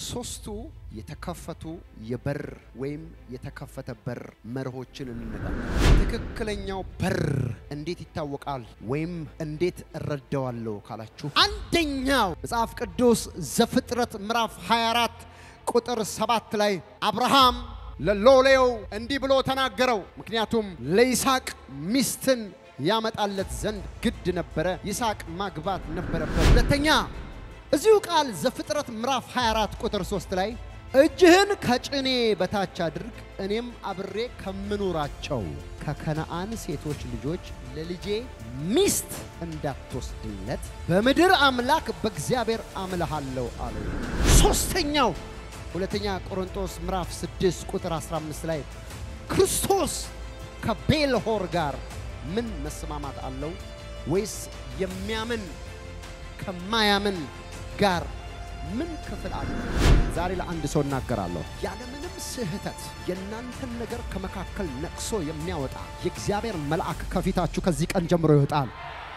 ሶስቱ የተከፈቱ የበር ወይም የተከፈተ በር መርሆችን እንነጋገራለን። ትክክለኛው በር እንዴት ይታወቃል ወይም እንዴት እረዳዋለሁ ካላችሁ አንደኛው መጽሐፍ ቅዱስ ዘፍጥረት ምዕራፍ 24 ቁጥር ሰባት ላይ አብርሃም ለሎሌው እንዲህ ብሎ ተናገረው። ምክንያቱም ለይስሐቅ ሚስትን ያመጣለት ዘንድ ግድ ነበረ። ይስሐቅ ማግባት ነበረበት። ሁለተኛ እዚሁ ቃል ዘፍጥረት ምዕራፍ 24 ቁጥር 3 ላይ እጅህን ከጭኔ በታች አድርግ፣ እኔም አብሬ ከምኖራቸው ከከነአን ሴቶች ልጆች ለልጄ ሚስት እንዳትወስድለት በምድር አምላክ በእግዚአብሔር አምልሃለሁ አለው። ሶስተኛው ሁለተኛ ቆሮንቶስ ምዕራፍ 6 ቁጥር 15 ላይ ክርስቶስ ከቤልሆር ጋር ምን መስማማት አለው? ወይስ የሚያምን ከማያምን ጋር ምን ክፍል አለ? ዛሬ ለአንድ ሰው እናገራለሁ። ያለምንም ስህተት የእናንተን ነገር ከመካከል ነቅሶ የሚያወጣ የእግዚአብሔር መልአክ ከፊታችሁ ከዚህ ቀን ጀምሮ ይወጣል።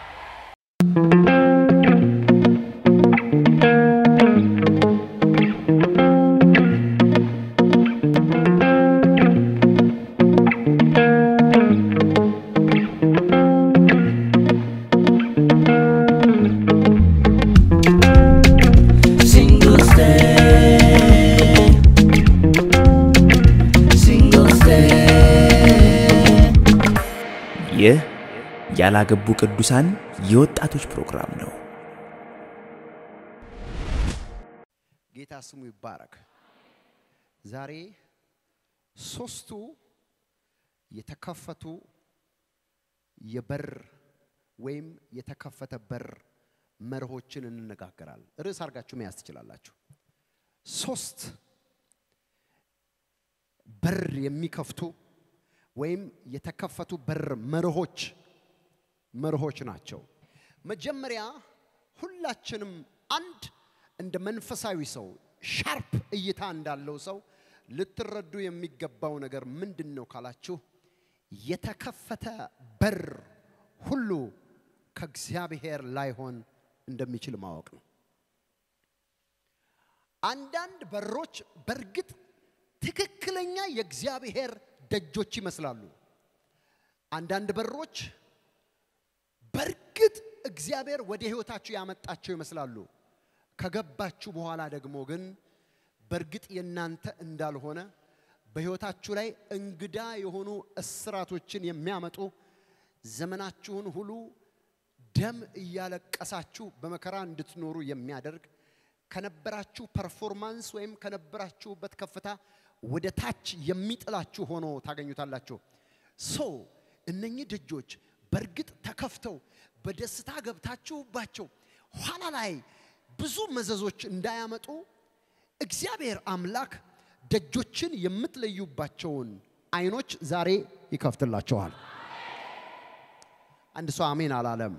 Single stay. Single stay. ይህ ያላገቡ ቅዱሳን የወጣቶች ፕሮግራም ነው። ጌታ ስሙ ይባረክ። ዛሬ ሶስቱ የተከፈቱ የበር ወይም የተከፈተ በር መርሆችን እንነጋገራለን። ርዕስ አድርጋችሁ መያዝ ትችላላችሁ። ሶስት በር የሚከፍቱ ወይም የተከፈቱ በር መርሆች መርሆች ናቸው። መጀመሪያ ሁላችንም አንድ እንደ መንፈሳዊ ሰው ሻርፕ እይታ እንዳለው ሰው ልትረዱ የሚገባው ነገር ምንድን ነው ካላችሁ የተከፈተ በር ሁሉ ከእግዚአብሔር ላይሆን እንደሚችል ማወቅ ነው። አንዳንድ በሮች በእርግጥ ትክክለኛ የእግዚአብሔር ደጆች ይመስላሉ። አንዳንድ በሮች በእርግጥ እግዚአብሔር ወደ ሕይወታችሁ ያመጣቸው ይመስላሉ። ከገባችሁ በኋላ ደግሞ ግን በእርግጥ የእናንተ እንዳልሆነ በሕይወታችሁ ላይ እንግዳ የሆኑ እስራቶችን የሚያመጡ ዘመናችሁን ሁሉ ደም እያለቀሳችሁ በመከራ እንድትኖሩ የሚያደርግ ከነበራችሁ ፐርፎርማንስ ወይም ከነበራችሁበት ከፍታ ወደ ታች የሚጥላችሁ ሆኖ ታገኙታላችሁ። ሶ እነኚህ ደጆች በእርግጥ ተከፍተው በደስታ ገብታችሁባቸው ኋላ ላይ ብዙ መዘዞች እንዳያመጡ እግዚአብሔር አምላክ ደጆችን የምትለዩባቸውን አይኖች ዛሬ ይከፍትላቸዋል። አንድ ሰው አሜን አላለም።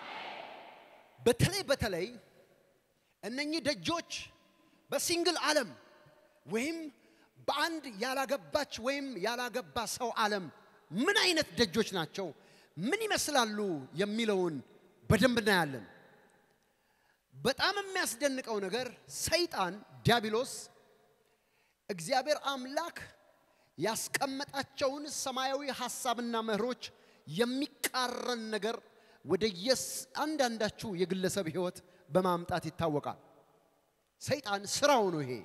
በተለይ በተለይ እነኚህ ደጆች በሲንግል ዓለም ወይም በአንድ ያላገባች ወይም ያላገባ ሰው ዓለም ምን አይነት ደጆች ናቸው፣ ምን ይመስላሉ የሚለውን በደንብ እናያለን። በጣም የሚያስደንቀው ነገር ሰይጣን ዲያብሎስ እግዚአብሔር አምላክ ያስቀመጣቸውን ሰማያዊ ሐሳብና መርሆች የሚቃረን ነገር ወደ የስ አንዳንዳችሁ የግለሰብ ሕይወት በማምጣት ይታወቃል። ሰይጣን ስራው ነው ይሄ።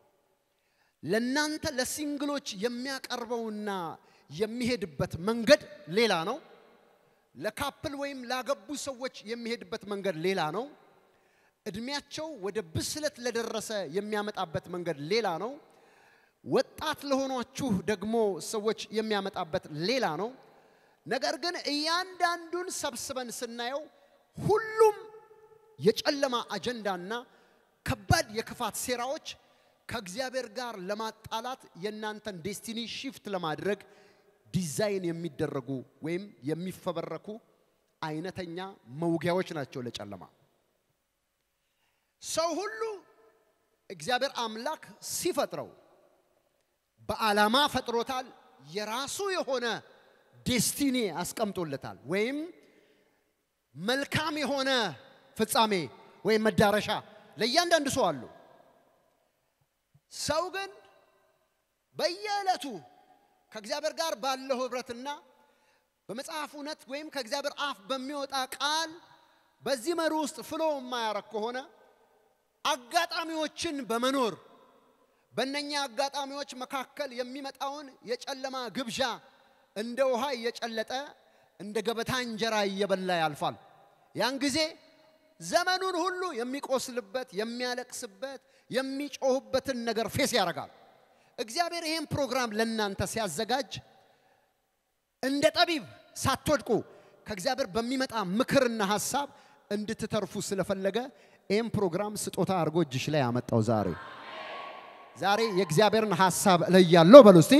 ለናንተ ለሲንግሎች የሚያቀርበውና የሚሄድበት መንገድ ሌላ ነው። ለካፕል ወይም ላገቡ ሰዎች የሚሄድበት መንገድ ሌላ ነው። እድሜያቸው ወደ ብስለት ለደረሰ የሚያመጣበት መንገድ ሌላ ነው። ወጣት ለሆኗችሁ ደግሞ ሰዎች የሚያመጣበት ሌላ ነው። ነገር ግን እያንዳንዱን ሰብስበን ስናየው ሁሉም የጨለማ አጀንዳና ከባድ የክፋት ሴራዎች ከእግዚአብሔር ጋር ለማጣላት የእናንተን ዴስቲኒ ሺፍት ለማድረግ ዲዛይን የሚደረጉ ወይም የሚፈበረኩ አይነተኛ መውጊያዎች ናቸው ለጨለማ። ሰው ሁሉ እግዚአብሔር አምላክ ሲፈጥረው በዓላማ ፈጥሮታል። የራሱ የሆነ ዴስቲኒ አስቀምጦለታል፣ ወይም መልካም የሆነ ፍጻሜ ወይም መዳረሻ ለእያንዳንዱ ሰው አሉ። ሰው ግን በየዕለቱ ከእግዚአብሔር ጋር ባለው ህብረትና በመጽሐፍ እውነት ወይም ከእግዚአብሔር አፍ በሚወጣ ቃል በዚህ መሩ ውስጥ ፍሎ የማያረግ ከሆነ አጋጣሚዎችን በመኖር በእነኛ አጋጣሚዎች መካከል የሚመጣውን የጨለማ ግብዣ እንደ ውሃ እየጨለጠ እንደ ገበታ እንጀራ እየበላ ያልፋል። ያን ጊዜ ዘመኑን ሁሉ የሚቆስልበት፣ የሚያለቅስበት፣ የሚጮህበትን ነገር ፌስ ያደርጋል። እግዚአብሔር ይህን ፕሮግራም ለእናንተ ሲያዘጋጅ እንደ ጠቢብ ሳትወድቁ ከእግዚአብሔር በሚመጣ ምክርና ሀሳብ እንድትተርፉ ስለፈለገ ይህን ፕሮግራም ስጦታ አድርጎ እጅሽ ላይ ያመጣው ዛሬ ዛሬ የእግዚአብሔርን ሀሳብ እለያለሁ በሉ እስቲ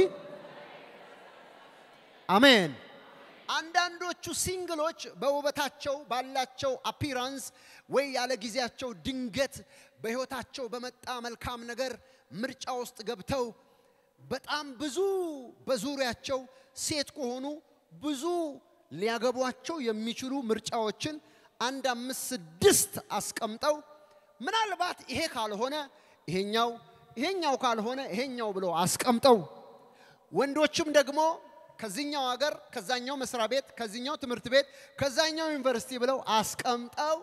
አሜን። አንዳንዶቹ ሲንግሎች በውበታቸው ባላቸው አፒራንስ ወይ ያለ ጊዜያቸው ድንገት በሕይወታቸው በመጣ መልካም ነገር ምርጫ ውስጥ ገብተው በጣም ብዙ በዙሪያቸው ሴት ከሆኑ ብዙ ሊያገቧቸው የሚችሉ ምርጫዎችን አንድ አምስት ስድስት አስቀምጠው ምናልባት ይሄ ካልሆነ ይሄኛው ይሄኛው ካልሆነ ይሄኛው ብለው አስቀምጠው ወንዶችም ደግሞ ከዚህኛው ሀገር ከዛኛው መስሪያ ቤት ከዚህኛው ትምህርት ቤት ከዛኛው ዩኒቨርሲቲ ብለው አስቀምጠው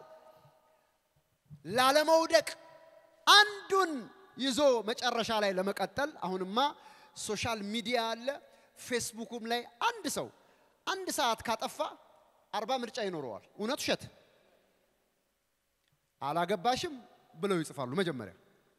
ላለመውደቅ አንዱን ይዞ መጨረሻ ላይ ለመቀጠል አሁንማ ሶሻል ሚዲያ አለ። ፌስቡኩም ላይ አንድ ሰው አንድ ሰዓት ካጠፋ አርባ ምርጫ ይኖረዋል። እውነት ውሸት? አላገባሽም ብለው ይጽፋሉ። መጀመሪያ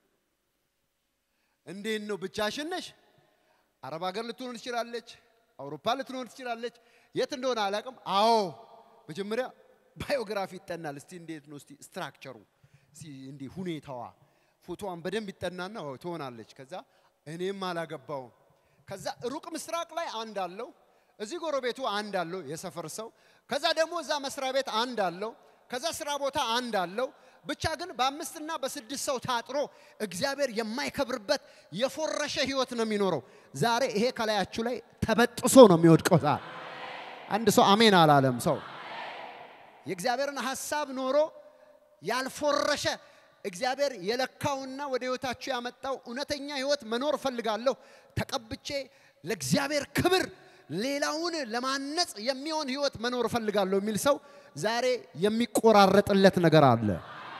እንዴት ነው ብቻሽን ነሽ? አረብ ሀገር ልትሆን ትችላለች፣ አውሮፓ ልትሆን ትችላለች። የት እንደሆነ አላውቅም። አዎ መጀመሪያ ባዮግራፊ ይጠናል። እስቲ እንዴት ነው እስቲ ስትራክቸሩ እስቲ እንዲህ ሁኔታዋ ፎቶዋን በደንብ ይጠናና አዎ ትሆናለች። ከዛ እኔም አላገባውም። ከዛ ሩቅ ምስራቅ ላይ አንድ አለው፣ እዚህ ጎረቤቱ አንድ አለው የሰፈር ሰው። ከዛ ደግሞ እዛ መስሪያ ቤት አንድ አለው፣ ከዛ ስራ ቦታ አንድ አለው። ብቻ ግን በአምስትና በስድስት ሰው ታጥሮ እግዚአብሔር የማይከብርበት የፎረሸ ህይወት ነው የሚኖረው። ዛሬ ይሄ ከላያችሁ ላይ ተበጥሶ ነው የሚወድቀው። ዛሬ አንድ ሰው አሜን አላለም። ሰው የእግዚአብሔርን ሐሳብ ኖሮ ያልፎረሸ እግዚአብሔር የለካውና ወደ ህይወታችሁ ያመጣው እውነተኛ ህይወት መኖር እፈልጋለሁ ተቀብቼ ለእግዚአብሔር ክብር ሌላውን ለማነጽ የሚሆን ህይወት መኖር እፈልጋለሁ የሚል ሰው ዛሬ የሚቆራረጥለት ነገር አለ።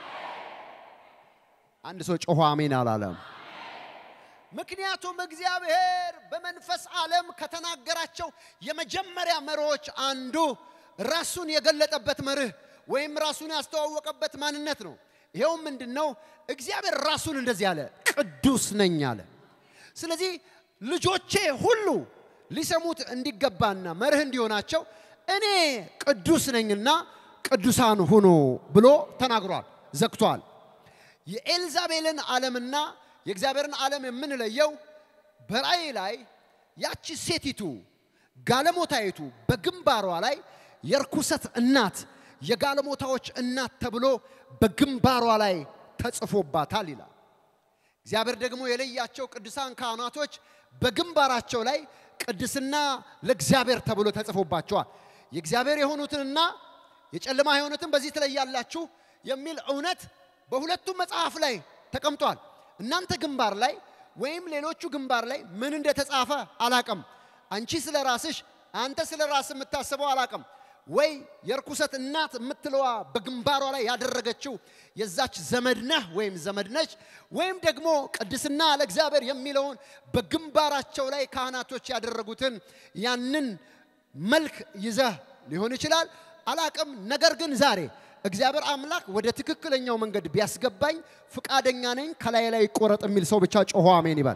አንድ ሰው ጮሆ አሜን አላለም። ምክንያቱም እግዚአብሔር በመንፈስ ዓለም ከተናገራቸው የመጀመሪያ መርሆች አንዱ ራሱን የገለጠበት መርህ ወይም ራሱን ያስተዋወቀበት ማንነት ነው። ይኸውም ምንድን ነው? እግዚአብሔር ራሱን እንደዚህ አለ፣ ቅዱስ ነኝ አለ። ስለዚህ ልጆቼ ሁሉ ሊሰሙት እንዲገባና መርህ እንዲሆናቸው እኔ ቅዱስ ነኝና ቅዱሳን ሁኑ ብሎ ተናግሯል፣ ዘግቷል። የኤልዛቤልን ዓለምና የእግዚአብሔርን ዓለም የምንለየው በራእይ ላይ ያቺ ሴቲቱ ጋለሞታይቱ በግንባሯ ላይ የርኩሰት እናት የጋለሞታዎች እናት ተብሎ በግንባሯ ላይ ተጽፎባታል ይላል። እግዚአብሔር ደግሞ የለያቸው ቅዱሳን ካህናቶች በግንባራቸው ላይ ቅድስና ለእግዚአብሔር ተብሎ ተጽፎባቸዋል። የእግዚአብሔር የሆኑትንና የጨለማ የሆኑትን በዚህ ትለያላችሁ የሚል እውነት በሁለቱም መጽሐፍ ላይ ተቀምጧል። እናንተ ግንባር ላይ ወይም ሌሎቹ ግንባር ላይ ምን እንደተጻፈ አላቅም። አንቺ ስለ ራስሽ፣ አንተ ስለ ራስ የምታስበው አላቅም። ወይ የርኩሰት እናት የምትለዋ በግንባሯ ላይ ያደረገችው የዛች ዘመድ ነህ ወይም ዘመድ ነች፣ ወይም ደግሞ ቅድስና ለእግዚአብሔር የሚለውን በግንባራቸው ላይ ካህናቶች ያደረጉትን ያንን መልክ ይዘህ ሊሆን ይችላል፣ አላቅም። ነገር ግን ዛሬ እግዚአብሔር አምላክ ወደ ትክክለኛው መንገድ ቢያስገባኝ ፍቃደኛ ነኝ። ከላይ ላይ ይቆረጥ የሚል ሰው ብቻ ጮሆ አሜን ይባል።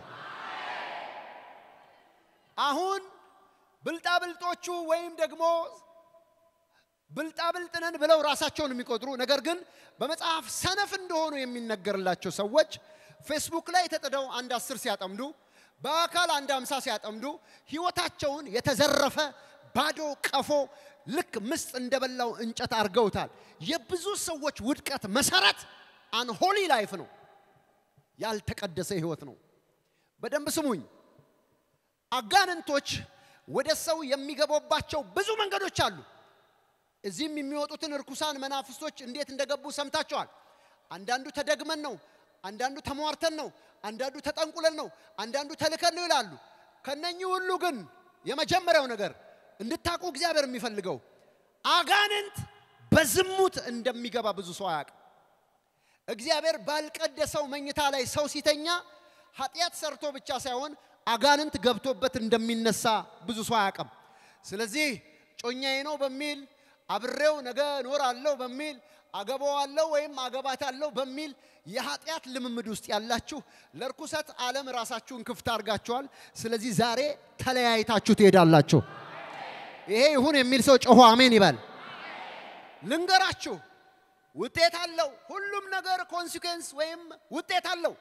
አሁን ብልጣብልጦቹ ወይም ደግሞ ብልጣብልጥ ነን ብለው ራሳቸውን የሚቆጥሩ ነገር ግን በመጽሐፍ ሰነፍ እንደሆኑ የሚነገርላቸው ሰዎች ፌስቡክ ላይ ተጥደው አንድ አስር ሲያጠምዱ በአካል አንድ አምሳ ሲያጠምዱ ህይወታቸውን የተዘረፈ ባዶ ቀፎ ልክ ምስጥ እንደበላው እንጨት አድርገውታል። የብዙ ሰዎች ውድቀት መሰረት አንሆሊ ላይፍ ነው፣ ያልተቀደሰ ህይወት ነው። በደንብ ስሙኝ። አጋንንቶች ወደ ሰው የሚገቡባቸው ብዙ መንገዶች አሉ። እዚህም የሚወጡትን እርኩሳን መናፍስቶች እንዴት እንደገቡ ሰምታችኋል። አንዳንዱ ተደግመን ነው፣ አንዳንዱ ተሟርተን ነው፣ አንዳንዱ ተጠንቁለን ነው፣ አንዳንዱ ተልከን ነው ይላሉ። ከነኚህ ሁሉ ግን የመጀመሪያው ነገር እንድታቁ እግዚአብሔር የሚፈልገው አጋንንት በዝሙት እንደሚገባ ብዙ ሰው አያውቅም። እግዚአብሔር ባልቀደሰው መኝታ ላይ ሰው ሲተኛ ኃጢአት ሰርቶ ብቻ ሳይሆን አጋንንት ገብቶበት እንደሚነሳ ብዙ ሰው አያውቅም። ስለዚህ ጮኛዬ ነው በሚል አብሬው ነገ እኖራለሁ በሚል አገባዋለሁ ወይም አገባታለሁ በሚል የኃጢአት ልምምድ ውስጥ ያላችሁ ለርኩሰት ዓለም ራሳችሁን ክፍት አድርጋችኋል። ስለዚህ ዛሬ ተለያይታችሁ ትሄዳላችሁ። ይሄ ይሁን የሚል ሰው ጮሆ አሜን ይበል። ልንገራችሁ፣ ውጤት አለው። ሁሉም ነገር ኮንሲኩዌንስ ወይም ውጤት አለው።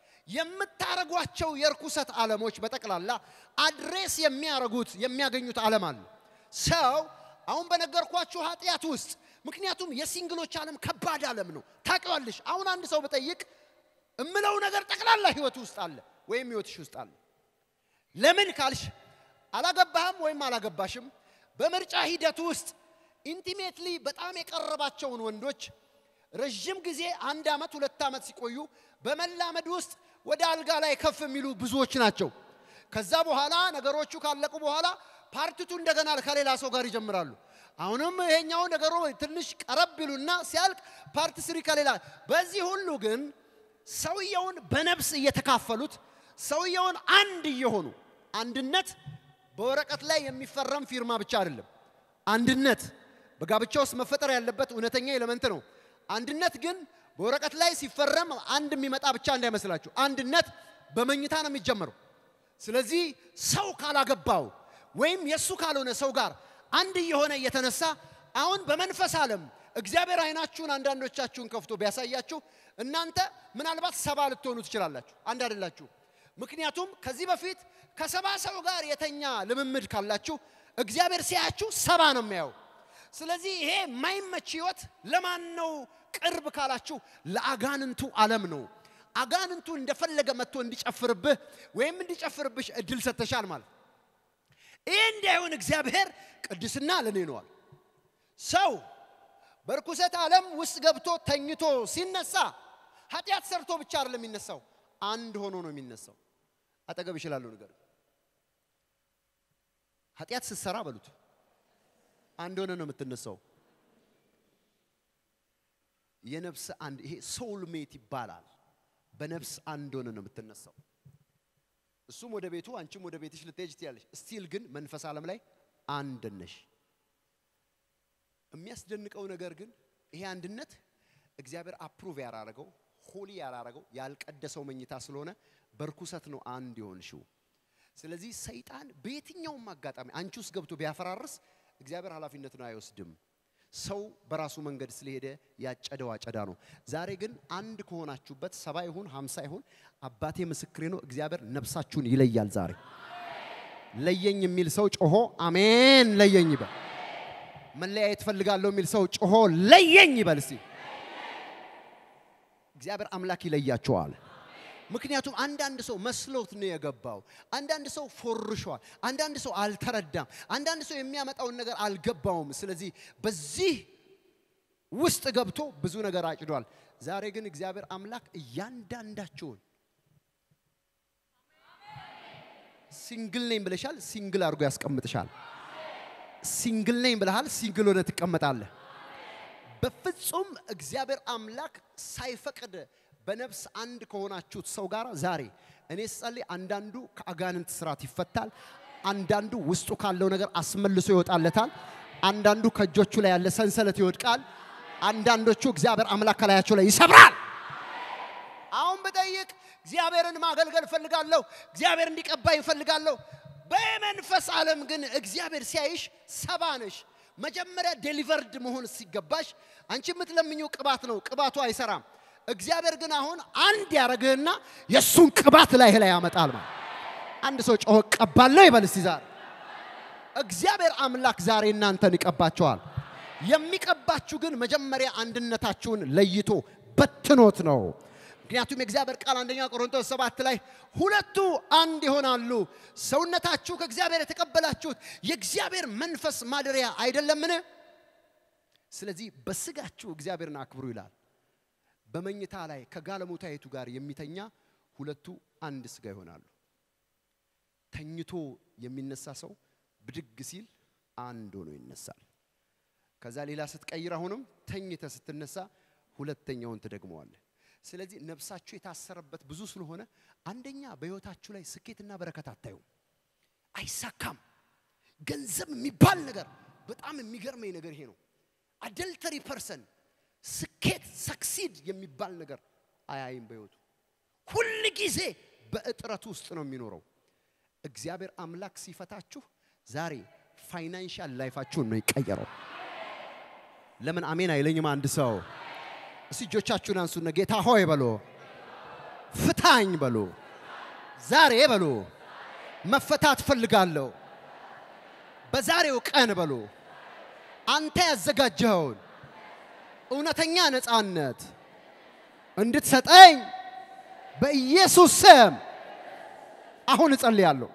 የምታረጓቸው የርኩሰት ዓለሞች በጠቅላላ አድሬስ የሚያረጉት የሚያገኙት ዓለም አለ። ሰው አሁን በነገርኳችሁ ኃጢአት ውስጥ ምክንያቱም የሲንግሎች ዓለም ከባድ ዓለም ነው። ታውቂዋለሽ። አሁን አንድ ሰው ብጠይቅ እምለው ነገር ጠቅላላ ህይወት ውስጥ አለ ወይም ህይወትሽ ውስጥ አለ። ለምን ካልሽ አላገባህም ወይም አላገባሽም። በምርጫ ሂደት ውስጥ ኢንቲሜትሊ በጣም የቀረባቸውን ወንዶች ረዥም ጊዜ አንድ ዓመት ሁለት ዓመት ሲቆዩ በመላመድ ውስጥ ወደ አልጋ ላይ ከፍ የሚሉ ብዙዎች ናቸው። ከዛ በኋላ ነገሮቹ ካለቁ በኋላ ፓርቲቱ እንደገና ከሌላ ሰው ጋር ይጀምራሉ። አሁንም ይሄኛው ነገሩ ትንሽ ቀረብ ይሉና ሲያልቅ ፓርቲ ስሪ ከሌላ በዚህ ሁሉ ግን ሰውየውን በነፍስ እየተካፈሉት ሰውየውን አንድ እየሆኑ አንድነት በወረቀት ላይ የሚፈረም ፊርማ ብቻ አይደለም። አንድነት በጋብቻ ውስጥ መፈጠር ያለበት እውነተኛ ኤሌመንት ነው። አንድነት ግን በወረቀት ላይ ሲፈረም አንድ የሚመጣ ብቻ እንዳይመስላችሁ። አንድነት በመኝታ ነው የሚጀመረው። ስለዚህ ሰው ካላገባው ወይም የእሱ ካልሆነ ሰው ጋር አንድ እየሆነ እየተነሳ አሁን በመንፈስ ዓለም እግዚአብሔር አይናችሁን አንዳንዶቻችሁን ከፍቶ ቢያሳያችሁ እናንተ ምናልባት ሰባ ልትሆኑ ትችላላችሁ። አንድ አይደላችሁ። ምክንያቱም ከዚህ በፊት ከሰባ ሰው ጋር የተኛ ልምምድ ካላችሁ እግዚአብሔር ሲያያችሁ ሰባ ነው የሚያየው። ስለዚህ ይሄ የማይመች ህይወት ለማን ነው ቅርብ ካላችሁ ለአጋንንቱ ዓለም ነው። አጋንንቱ እንደፈለገ መጥቶ እንዲጨፍርብህ ወይም እንዲጨፍርብሽ እድል ሰጥተሻል ማለት ይህ እንዳይሆን እግዚአብሔር ቅድስና ለኔ ነዋል። ሰው በርኩሰት ዓለም ውስጥ ገብቶ ተኝቶ ሲነሳ ኃጢአት ሰርቶ ብቻ አይደለም የሚነሳው፣ አንድ ሆኖ ነው የሚነሳው። አጠገብ ይችላለሁ ነገር ኃጢአት ስትሰራ በሉት አንድ ሆነ ነው የምትነሳው። የነፍስ አንድ ይሄ ሶል ሜት ይባላል። በነፍስ አንድ ሆነ ነው የምትነሳው። እሱም ወደ ቤቱ አንቺም ወደ ቤትሽ ልትሄጅ ትያለሽ። ስቲል ግን መንፈስ ዓለም ላይ አንድ ነሽ። የሚያስደንቀው ነገር ግን ይሄ አንድነት እግዚአብሔር አፕሩቭ ያላረገው ሆሊ ያላረገው ያልቀደሰው መኝታ ስለሆነ በርኩሰት ነው አንድ የሆንሽው። ስለዚህ ሰይጣን በየትኛውም አጋጣሚ አንቺ ውስጥ ገብቶ ቢያፈራርስ እግዚአብሔር ኃላፊነትን አይወስድም። ሰው በራሱ መንገድ ስለሄደ ያጨደው አጨዳ ነው። ዛሬ ግን አንድ ከሆናችሁበት ሰባ ይሁን ሀምሳ ይሁን አባቴ ምስክሬ ነው። እግዚአብሔር ነፍሳችሁን ይለያል። ዛሬ ለየኝ የሚል ሰው ጮሆ አሜን ለየኝ ይበል። መለያየት ፈልጋለሁ የሚል ሰው ጮሆ ለየኝ ይበል። እስቲ እግዚአብሔር አምላክ ይለያቸዋል። ምክንያቱም አንዳንድ ሰው መስሎት ነው የገባው። አንዳንድ ሰው ፎርሿል። አንዳንድ ሰው አልተረዳም። አንዳንድ ሰው የሚያመጣውን ነገር አልገባውም። ስለዚህ በዚህ ውስጥ ገብቶ ብዙ ነገር አጭዷል። ዛሬ ግን እግዚአብሔር አምላክ እያንዳንዳቸውን ሲንግል ነኝ ብለሻል፣ ሲንግል አድርጎ ያስቀምጥሻል። ሲንግል ነኝ ብለሃል፣ ሲንግል ሆነ ትቀመጣለህ። በፍጹም እግዚአብሔር አምላክ ሳይፈቅድ በነፍስ አንድ ከሆናችሁት ሰው ጋር ዛሬ እኔ ስጸልይ አንዳንዱ ከአጋንንት ስርዓት ይፈታል። አንዳንዱ ውስጡ ካለው ነገር አስመልሶ ይወጣለታል። አንዳንዱ ከእጆቹ ላይ ያለ ሰንሰለት ይወድቃል። አንዳንዶቹ እግዚአብሔር አምላክ ከላያቸው ላይ ይሰብራል። አሁን ብጠይቅ እግዚአብሔርን ማገልገል እፈልጋለሁ፣ እግዚአብሔር እንዲቀባኝ እፈልጋለሁ። በመንፈስ ዓለም ግን እግዚአብሔር ሲያይሽ ሰባ ነሽ። መጀመሪያ ዴሊቨርድ መሆን ሲገባሽ አንቺ የምትለምኘው ቅባት ነው፣ ቅባቱ አይሰራም። እግዚአብሔር ግን አሁን አንድ ያደረግህና የእሱን ቅባት ላይ ላይ ያመጣል ማለት አንድ ሰው ጮሆ ቀባለሁ ይበል እስቲ ዛሬ እግዚአብሔር አምላክ ዛሬ እናንተን ይቀባቸዋል። የሚቀባችሁ ግን መጀመሪያ አንድነታችሁን ለይቶ በትኖት ነው። ምክንያቱም የእግዚአብሔር ቃል አንደኛ ቆሮንቶስ ሰባት ላይ ሁለቱ አንድ ይሆናሉ። ሰውነታችሁ ከእግዚአብሔር የተቀበላችሁት የእግዚአብሔር መንፈስ ማደሪያ አይደለምን? ስለዚህ በስጋችሁ እግዚአብሔርን አክብሩ ይላል። በመኝታ ላይ ከጋለሞታይቱ ጋር የሚተኛ ሁለቱ አንድ ስጋ ይሆናሉ። ተኝቶ የሚነሳ ሰው ብድግ ሲል አንድ ሆኖ ይነሳል። ከዛ ሌላ ስትቀይር አሁንም ተኝተ ስትነሳ ሁለተኛውን ትደግመዋለህ። ስለዚህ ነፍሳችሁ የታሰረበት ብዙ ስለሆነ አንደኛ በህይወታችሁ ላይ ስኬትና በረከት አታዩም፣ አይሳካም። ገንዘብ የሚባል ነገር በጣም የሚገርመኝ ነገር ይሄ ነው። አደልተሪ ፐርሰን ስኬት ሰክሲድ የሚባል ነገር አያይም በህይወቱ ሁል ጊዜ በእጥረት ውስጥ ነው የሚኖረው። እግዚአብሔር አምላክ ሲፈታችሁ ዛሬ ፋይናንሻል ላይፋችሁን ነው ይቀየረው። ለምን አሜን አይለኝም? አንድ ሰው እስቲ እጆቻችሁን አንሱና ጌታ ሆይ በሎ፣ ፍታኝ በሎ፣ ዛሬ በሎ፣ መፈታት ፈልጋለሁ። በዛሬው ቀን በሎ፣ አንተ ያዘጋጀኸውን እውነተኛ ነፃነት እንድትሰጠኝ በኢየሱስ ስም አሁን እጸልያለሁ።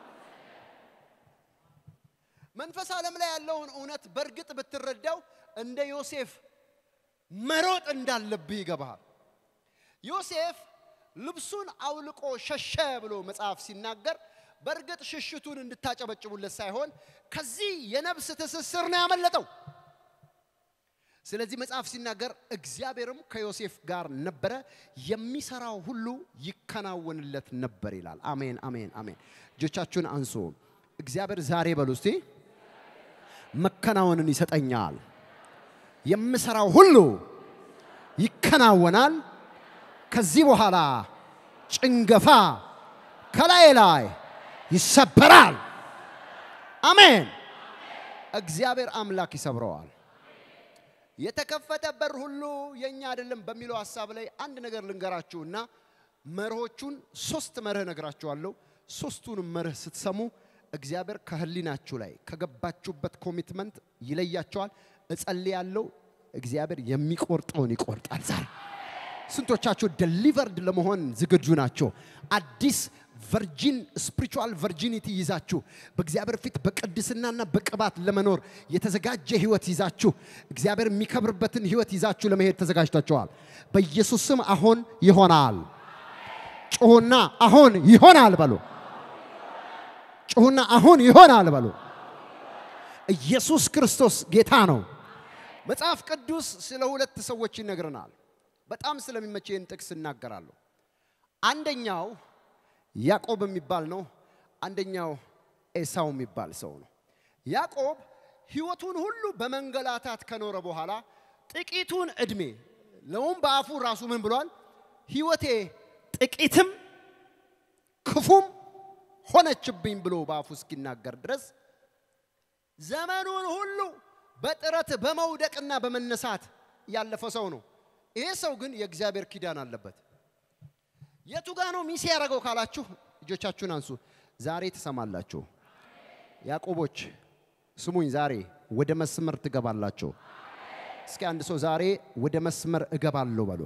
መንፈስ ዓለም ላይ ያለውን እውነት በእርግጥ ብትረዳው እንደ ዮሴፍ መሮጥ እንዳለብህ ይገባሃል። ዮሴፍ ልብሱን አውልቆ ሸሸ ብሎ መጽሐፍ ሲናገር በእርግጥ ሽሽቱን እንድታጨበጭቡለት ሳይሆን ከዚህ የነፍስ ትስስር ነው ያመለጠው። ስለዚህ መጽሐፍ ሲናገር እግዚአብሔርም ከዮሴፍ ጋር ነበረ፣ የሚሰራው ሁሉ ይከናወንለት ነበር ይላል። አሜን፣ አሜን፣ አሜን። እጆቻችሁን አንሱ። እግዚአብሔር ዛሬ በሉ እስቲ መከናወንን ይሰጠኛል። የምሰራው ሁሉ ይከናወናል። ከዚህ በኋላ ጭንገፋ ከላይ ላይ ይሰበራል። አሜን። እግዚአብሔር አምላክ ይሰብረዋል። የተከፈተ በር ሁሉ የኛ አይደለም በሚለው ሐሳብ ላይ አንድ ነገር ልንገራችሁና መርሆቹን ሶስት መርህ ነግራችኋለሁ። ሶስቱንም መርህ ስትሰሙ እግዚአብሔር ከህሊናችሁ ላይ ከገባችሁበት ኮሚትመንት ይለያቸዋል። እጸልያለሁ። እግዚአብሔር የሚቆርጠውን ይቆርጣል። ዛሬ ስንቶቻችሁ ደሊቨርድ ለመሆን ዝግጁ ናቸው? አዲስ ቨርጂን ስፒሪቹዋል ቨርጂኒቲ ይዛችሁ በእግዚአብሔር ፊት በቅድስናና በቅባት ለመኖር የተዘጋጀ ህይወት ይዛችሁ እግዚአብሔር የሚከብርበትን ህይወት ይዛችሁ ለመሄድ ተዘጋጅታችኋል። በኢየሱስ ስም አሁን ይሆናል። ጩሁና አሁን ይሆናል በሉ። ጩሁና አሁን ይሆናል በሉ። ኢየሱስ ክርስቶስ ጌታ ነው። መጽሐፍ ቅዱስ ስለ ሁለት ሰዎች ይነግረናል። በጣም ስለሚመቸኝ ጥቅስ እናገራለሁ። አንደኛው ያዕቆብ የሚባል ነው። አንደኛው ኤሳው የሚባል ሰው ነው። ያዕቆብ ህይወቱን ሁሉ በመንገላታት ከኖረ በኋላ ጥቂቱን እድሜ ለውም በአፉ ራሱ ምን ብሏል? ህይወቴ ጥቂትም ክፉም ሆነችብኝ ብሎ በአፉ እስኪናገር ድረስ ዘመኑን ሁሉ በጥረት በመውደቅና በመነሳት ያለፈ ሰው ነው። ይሄ ሰው ግን የእግዚአብሔር ኪዳን አለበት። የቱ ጋ ነው ሚስ ያደረገው ካላችሁ እጆቻችሁን አንሱ። ዛሬ ትሰማላችሁ። ያዕቆቦች ስሙኝ፣ ዛሬ ወደ መስመር ትገባላችሁ። እስኪ አንድ ሰው ዛሬ ወደ መስመር እገባለሁ በሎ።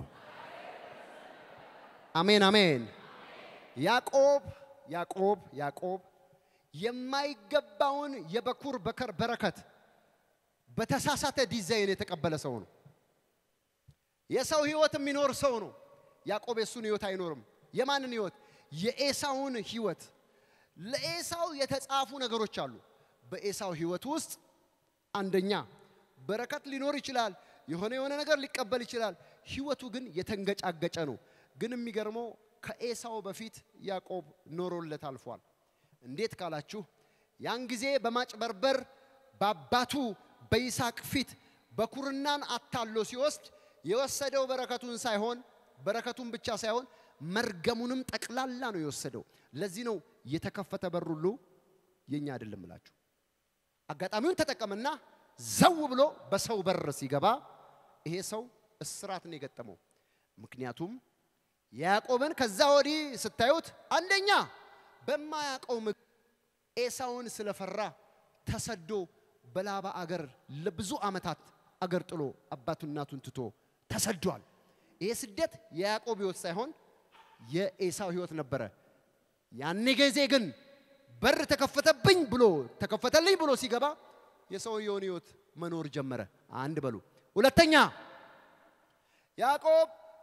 አሜን አሜን። ያዕቆብ ያዕቆብ ያዕቆብ የማይገባውን የበኩር በከር በረከት በተሳሳተ ዲዛይን የተቀበለ ሰው ነው። የሰው ህይወት የሚኖር ሰው ነው። ያዕቆብ የሱን ህይወት አይኖርም። የማንን ህይወት? የኤሳውን ህይወት። ለኤሳው የተጻፉ ነገሮች አሉ። በኤሳው ህይወት ውስጥ አንደኛ በረከት ሊኖር ይችላል። የሆነ የሆነ ነገር ሊቀበል ይችላል። ህይወቱ ግን የተንገጫገጨ ነው። ግን የሚገርመው ከኤሳው በፊት ያዕቆብ ኖሮለት አልፏል። እንዴት ካላችሁ ያን ጊዜ በማጭበርበር በአባቱ በይስሐቅ ፊት በኩርናን አታሎ ሲወስድ የወሰደው በረከቱን ሳይሆን በረከቱን ብቻ ሳይሆን መርገሙንም ጠቅላላ ነው የወሰደው። ለዚህ ነው የተከፈተ በር ሁሉ የኛ አይደለም እላችሁ። አጋጣሚውን ተጠቀምና ዘው ብሎ በሰው በር ሲገባ ይሄ ሰው እስራት ነው የገጠመው። ምክንያቱም ያዕቆብን ከዛ ወዲህ ስታዩት አንደኛ በማያውቀው ምክ ኤሳውን ስለፈራ ተሰዶ በላባ አገር ለብዙ ዓመታት አገር ጥሎ አባቱ እናቱን ትቶ ተሰዷል። ይሄ ስደት የያዕቆብ ህይወት ሳይሆን የኤሳው ህይወት ነበረ። ያኔ ጊዜ ግን በር ተከፈተብኝ ብሎ ተከፈተልኝ ብሎ ሲገባ የሰውየውን ህይወት መኖር ጀመረ። አንድ በሉ። ሁለተኛ ያዕቆብ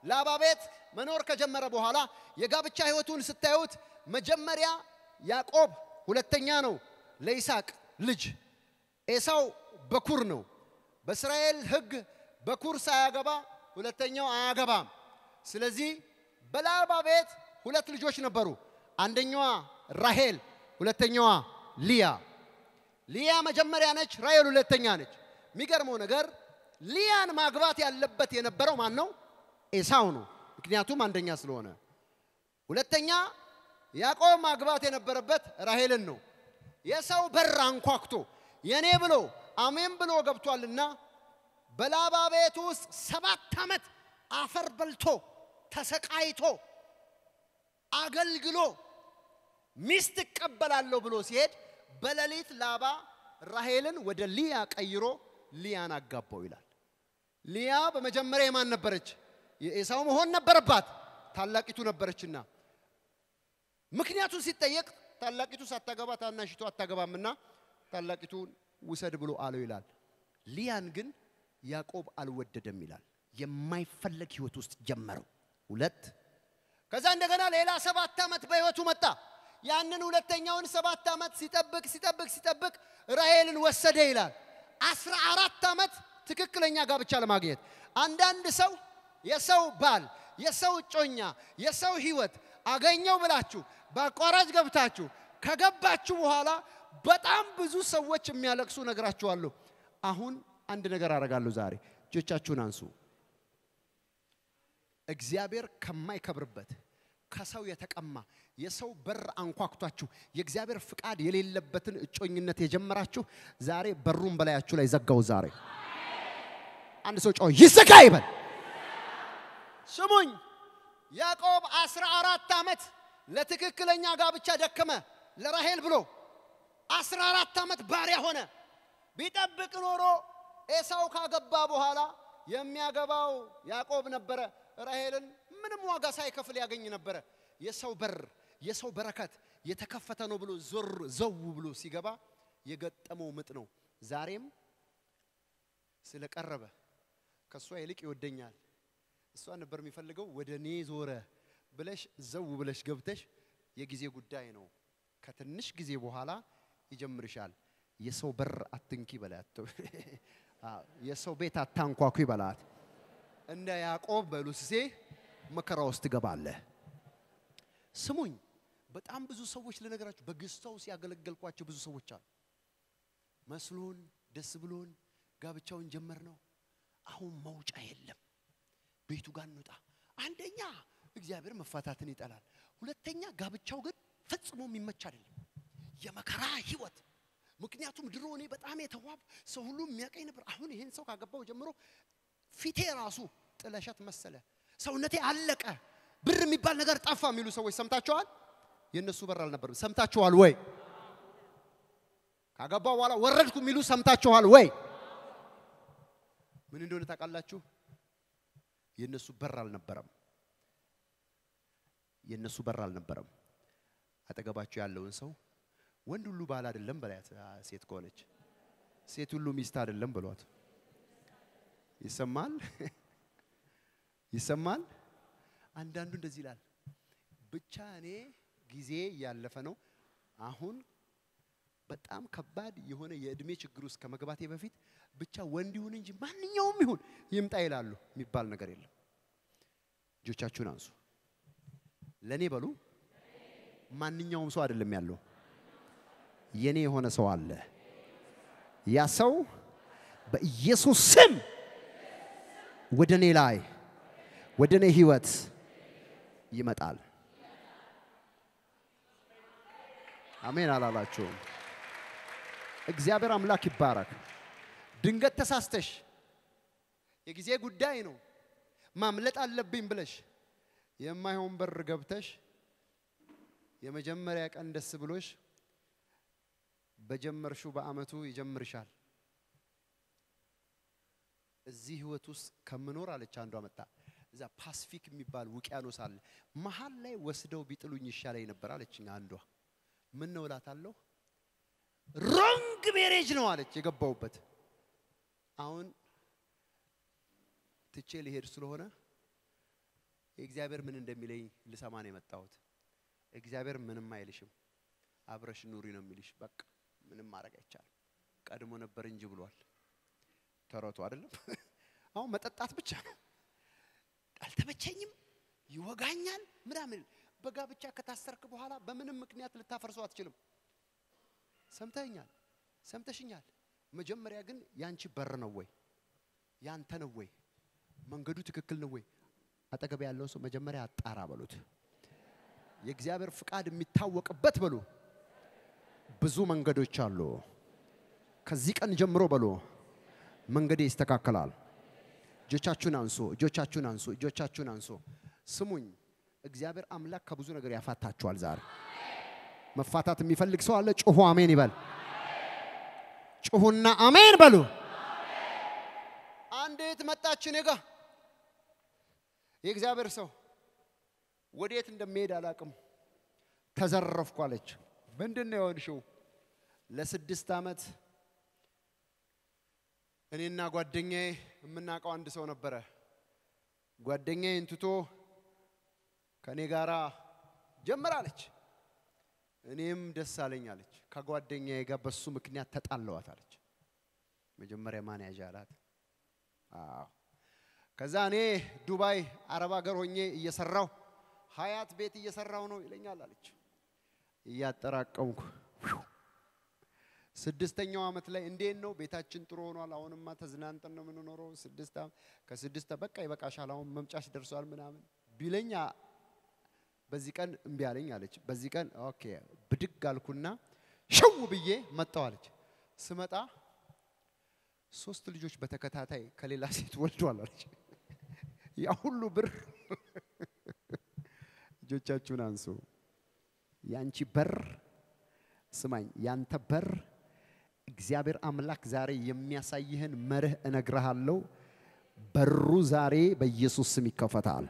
ላባ ቤት መኖር ከጀመረ በኋላ የጋብቻ ህይወቱን ስታዩት መጀመሪያ ያዕቆብ ሁለተኛ ነው ለይስሐቅ ልጅ፣ ኤሳው በኩር ነው። በእስራኤል ሕግ በኩር ሳያገባ ሁለተኛው አያገባም። ስለዚህ በላባ ቤት ሁለት ልጆች ነበሩ። አንደኛዋ ራሄል፣ ሁለተኛዋ ሊያ። ሊያ መጀመሪያ ነች፣ ራሄል ሁለተኛ ነች። የሚገርመው ነገር ሊያን ማግባት ያለበት የነበረው ማን ነው? ኤሳው ነው። ምክንያቱም አንደኛ ስለሆነ። ሁለተኛ ያዕቆብ ማግባት የነበረበት ራሄልን ነው። የሰው በር አንኳኩቶ የኔ ብሎ አሜን ብሎ ገብቷልና በላባ ቤት ውስጥ ሰባት ዓመት አፈር በልቶ ተሰቃይቶ አገልግሎ ሚስት እቀበላለሁ ብሎ ሲሄድ በሌሊት ላባ ራሄልን ወደ ሊያ ቀይሮ ሊያን አጋባው ይላል። ሊያ በመጀመሪያ የማን ነበረች? የኤሳው መሆን ነበረባት። ታላቂቱ ነበረችና ምክንያቱን ሲጠየቅ ታላቂቱ ሳታገባ ታናሽቱ አታገባምና ታላቂቱን ውሰድ ብሎ አለው ይላል። ሊያን ግን ያዕቆብ አልወደደም ይላል። የማይፈለግ ህይወት ውስጥ ጀመረው። ሁለት ከዛ እንደገና ሌላ ሰባት ዓመት በህይወቱ መጣ። ያንን ሁለተኛውን ሰባት ዓመት ሲጠብቅ ሲጠብቅ ሲጠብቅ ራሄልን ወሰደ ይላል። አስራ አራት ዓመት ትክክለኛ ጋብቻ ለማግኘት አንዳንድ ሰው የሰው ባል፣ የሰው እጮኛ፣ የሰው ህይወት አገኘው ብላችሁ በአቋራጭ ገብታችሁ ከገባችሁ በኋላ በጣም ብዙ ሰዎች የሚያለቅሱ ነግራችኋለሁ። አሁን አንድ ነገር አደርጋለሁ ዛሬ። እጆቻችሁን አንሱ። እግዚአብሔር ከማይከብርበት ከሰው የተቀማ የሰው በር አንኳኩቷችሁ የእግዚአብሔር ፍቃድ የሌለበትን እጮኝነት የጀመራችሁ ዛሬ በሩን በላያችሁ ላይ ዘጋው። ዛሬ አንድ ሰው ጮህ ይዘጋ ይበል። ስሙኝ፣ ያዕቆብ አስራ አራት ዓመት ለትክክለኛ ጋብቻ ደከመ ለራሄል ብሎ አስራ አራት ዓመት ባሪያ ሆነ። ቢጠብቅ ኖሮ ኤሳው ካገባ በኋላ የሚያገባው ያዕቆብ ነበረ። ራሄልን ምንም ዋጋ ሳይከፍል ያገኝ ነበረ። የሰው በር የሰው በረከት የተከፈተ ነው ብሎ ዞር ዘው ብሎ ሲገባ የገጠመው ምጥ ነው። ዛሬም ስለቀረበ ከእሷ ይልቅ ይወደኛል፣ እሷ ነበር የሚፈልገው ወደ እኔ ዞረ ብለሽ ዘው ብለሽ ገብተሽ የጊዜ ጉዳይ ነው። ከትንሽ ጊዜ በኋላ ይጀምርሻል። የሰው በር አትንኪ በላት፣ የሰው ቤት አታንኳኩ በላት። እንደ ያዕቆብ በሉስሴ መከራ ውስጥ ትገባለህ። ስሙኝ፣ በጣም ብዙ ሰዎች ልነገራችሁ፣ በግስታው ሲያገለገልኳቸው ብዙ ሰዎች አሉ። መስሎን ደስ ብሎን ጋብቻውን ጀመር ነው። አሁን መውጫ የለም። ቤቱ ጋር እንውጣ። አንደኛ እግዚአብሔር መፋታትን ይጠላል። ሁለተኛ ጋብቻው ግን ፈጽሞ የሚመች አይደለም፣ የመከራ ህይወት። ምክንያቱም ድሮ እኔ በጣም የተዋብ ሰው ሁሉ የሚያቀኝ ነበር። አሁን ይህን ሰው ካገባው ጀምሮ ፊቴ ራሱ ጥለሸት መሰለ፣ ሰውነቴ አለቀ፣ ብር የሚባል ነገር ጠፋ የሚሉ ሰዎች ሰምታችኋል? የእነሱ በር አልነበርም። ሰምታችኋል ወይ? ካገባው በኋላ ወረድኩ የሚሉ ሰምታችኋል ወይ? ምን እንደሆነ ታውቃላችሁ? የእነሱ በር አልነበረም። የእነሱ በር አልነበረም። አጠገባቸው ያለውን ሰው ወንድ ሁሉ ባል አይደለም በላያት። ሴት ከሆነች ሴት ሁሉ ሚስት አይደለም ብሏት። ይሰማል ይሰማል። አንዳንዱ እንደዚህ ይላል፣ ብቻ እኔ ጊዜ እያለፈ ነው። አሁን በጣም ከባድ የሆነ የእድሜ ችግር ውስጥ ከመግባቴ በፊት ብቻ ወንድ ይሁን እንጂ ማንኛውም ይሁን ይምጣ ይላሉ። የሚባል ነገር የለም። እጆቻችሁን አንሱ። ለእኔ በሉ። ማንኛውም ሰው አይደለም ያለው፣ የኔ የሆነ ሰው አለ። ያ ሰው በኢየሱስ ስም ወደ እኔ ላይ ወደ እኔ ህይወት ይመጣል። አሜን አላላችሁም? እግዚአብሔር አምላክ ይባረክ። ድንገት ተሳስተሽ የጊዜ ጉዳይ ነው ማምለጥ አለብኝ ብለሽ የማይሆን በር ገብተሽ የመጀመሪያ ቀን ደስ ብሎሽ በጀመርሽው በአመቱ ይጀምርሻል። እዚህ ህይወት ውስጥ ከምኖር አለች አንዷ መጣ። እዛ ፓስፊክ የሚባል ውቅያኖስ አለ። መሀል ላይ ወስደው ቢጥሉኝ ይሻለኝ ነበር አለችኝ አንዷ። ምን ነው እላታለሁ። ሮንግ ሜሬጅ ነው አለች የገባውበት። አሁን ትቼ ሊሄድ ስለሆነ እግዚአብሔር ምን እንደሚለኝ ልሰማ ነው የመጣሁት። እግዚአብሔር ምንም አይልሽም፣ አብረሽ ኑሪ ነው የሚልሽ። በቃ ምንም ማድረግ አይቻልም። ቀድሞ ነበር እንጂ ብሏል። ተረቱ አይደለም። አሁን መጠጣት ብቻ ነው። አልተመቸኝም፣ ይወጋኛል ምናምን። በጋብቻ ከታሰርክ በኋላ በምንም ምክንያት ልታፈርሰው አትችልም። ሰምተኛል፣ ሰምተሽኛል። መጀመሪያ ግን ያንቺ በር ነው ወይ ያንተ ነው ወይ መንገዱ ትክክል ነው ወይ? አጠገብ ያለው ሰው መጀመሪያ አጣራ በሉት። የእግዚአብሔር ፍቃድ የሚታወቅበት በሉ ብዙ መንገዶች አሉ። ከዚህ ቀን ጀምሮ በሉ መንገዴ ይስተካከላል። እጆቻችሁን አንሱ፣ እጆቻችሁን አንሱ፣ እጆቻችሁን አንሱ። ስሙኝ፣ እግዚአብሔር አምላክ ከብዙ ነገር ያፋታችኋል። ዛሬ መፋታት የሚፈልግ ሰው አለ? ጩሁ አሜን ይበል። ጩሁና አሜን በሉ። አንዲት መጣች እኔ ጋ የእግዚአብሔር ሰው ወዴት እንደሚሄድ አላቅም። ተዘረፍኩ አለች። ምንድን ነው የሆንሽው? ለስድስት ዓመት እኔና ጓደኛዬ የምናውቀው አንድ ሰው ነበረ። ጓደኛዬን ትቶ ከእኔ ጋራ ጀምራለች። እኔም ደስ አለኝ አለች። ከጓደኛዬ ጋር በሱ ምክንያት ተጣለዋት አለች። መጀመሪያ ማን ያዣ አላት? አዎ ከዛ እኔ ዱባይ አረብ ሀገር ሆኜ እየሰራው ሀያት ቤት እየሰራው ነው ይለኛል አለች። እያጠራቀምኩ ስድስተኛው ዓመት ላይ እንዴት ነው ቤታችን ጥሩ ሆኗል። አሁንማ ተዝናንጠን ነው የምንኖረው። ስድስት ዓመት ከስድስት በቃ ይበቃሻል፣ አሁን መምጫሽ ደርሷል ምናምን ቢለኛ በዚህ ቀን እምቢ አለኝ አለች። በዚህ ቀን ኦኬ ብድግ አልኩና ሽው ብዬ መጣሁ አለች። ስመጣ ሶስት ልጆች በተከታታይ ከሌላ ሴት ወልዷል አለች። ያ ሁሉ ብር እጆቻችሁን አንሱ። ያንቺ በር ስማኝ፣ ያንተ በር እግዚአብሔር አምላክ ዛሬ የሚያሳይህን መርህ እነግርሃለሁ። በሩ ዛሬ በኢየሱስ ስም ይከፈታል።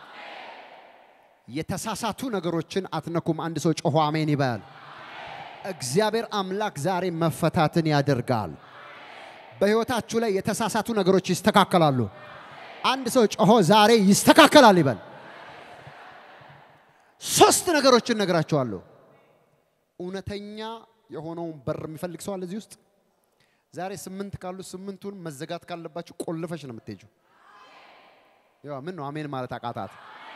የተሳሳቱ ነገሮችን አትነኩም። አንድ ሰው ጮሆ አሜን ይበል። እግዚአብሔር አምላክ ዛሬ መፈታትን ያደርጋል። በህይወታችሁ ላይ የተሳሳቱ ነገሮች ይስተካከላሉ። አንድ ሰው ጮሆ ዛሬ ይስተካከላል ይበል። ሶስት ነገሮችን ነግራቸዋለሁ። እውነተኛ የሆነውን በር የሚፈልግ ሰው አለ እዚህ ውስጥ? ዛሬ ስምንት ካሉ ስምንቱን መዘጋት ካለባችሁ ቆልፈሽ ነው የምትሄጂው። ያው ምን ነው አሜን ማለት አቃታት?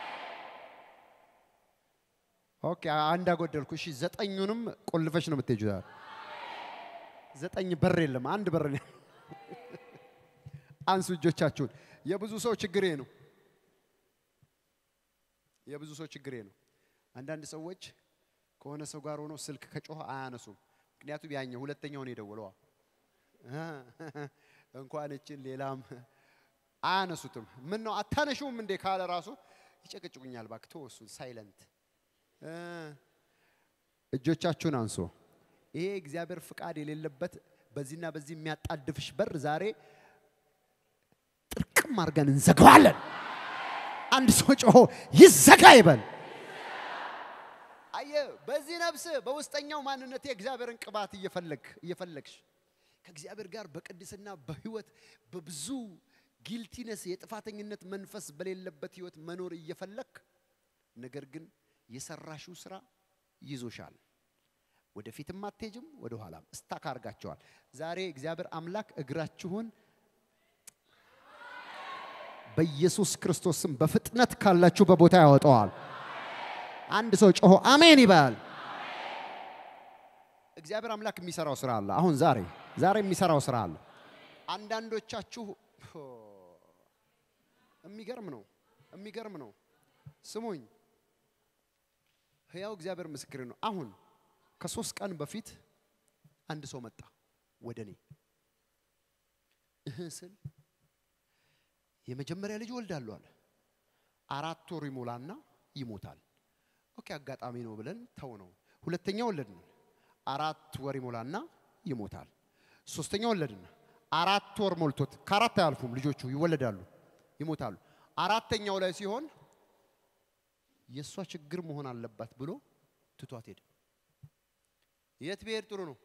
ኦኬ አንድ አጎደልኩ። እሺ ዘጠኙንም ቆልፈሽ ነው የምትሄጂው። ዛሬ ዘጠኝ በር የለም፣ አንድ በር ነው። አንሱ እጆቻችሁን። የብዙ ሰው ችግሬ ነው። የብዙ ሰው ችግሬ ነው። አንዳንድ ሰዎች ከሆነ ሰው ጋር ሆኖ ስልክ ከጮኸ አያነሱም። ምክንያቱም ያኛው ሁለተኛውን የደወለዋ እንኳን እችን ሌላም አያነሱትም። ምን ነው አታነሹም እንዴ ካለ ራሱ ይጨቅጭቁኛል። እባክህ ተወው እሱን ሳይለንት። እጆቻችሁን አንሶ ይሄ እግዚአብሔር ፍቃድ የሌለበት በዚህና በዚህ የሚያጣድፍሽ በር ዛሬ ጥርቅም አድርገን እንዘጋዋለን። አንድ ሰው ጮሆ ይዘጋ ይበል። አየ በዚህ ነፍስ በውስጠኛው ማንነት የእግዚአብሔርን ቅባት እየፈለግ እየፈለግሽ ከእግዚአብሔር ጋር በቅድስና በህይወት በብዙ ጊልቲነስ የጥፋተኝነት መንፈስ በሌለበት ህይወት መኖር እየፈለግ ነገር ግን የሰራሽው ስራ ይዞሻል። ወደፊትም አትሄጅም፣ ወደ ኋላም እስታክ አርጋቸዋል። ዛሬ እግዚአብሔር አምላክ እግራችሁን በኢየሱስ ክርስቶስም በፍጥነት ካላችሁ በቦታ ያወጣዋል። አንድ ሰው ጮሆ አሜን ይበል። እግዚአብሔር አምላክ የሚሰራው ስራ አለ። አሁን ዛሬ ዛሬ የሚሰራው ስራ አለ። አንዳንዶቻችሁ የሚገርም ነው፣ የሚገርም ነው። ስሙኝ፣ ህያው እግዚአብሔር ምስክር ነው። አሁን ከሶስት ቀን በፊት አንድ ሰው መጣ ወደ እኔ እህ ስል የመጀመሪያ ልጅ ወልዳለሁ አለ። አራት ወር ይሞላና ይሞታል። ኦኬ አጋጣሚ ነው ብለን ተው ነው። ሁለተኛ ወለድን። አራት ወር ይሞላና ይሞታል። ሶስተኛ ወለድን። አራት ወር ሞልቶት ከአራት አያልፉም ልጆቹ ይወለዳሉ፣ ይሞታሉ። አራተኛው ላይ ሲሆን የእሷ ችግር መሆን አለባት ብሎ ትቷት ሄደ። የት ብሄድ ጥሩ ነው?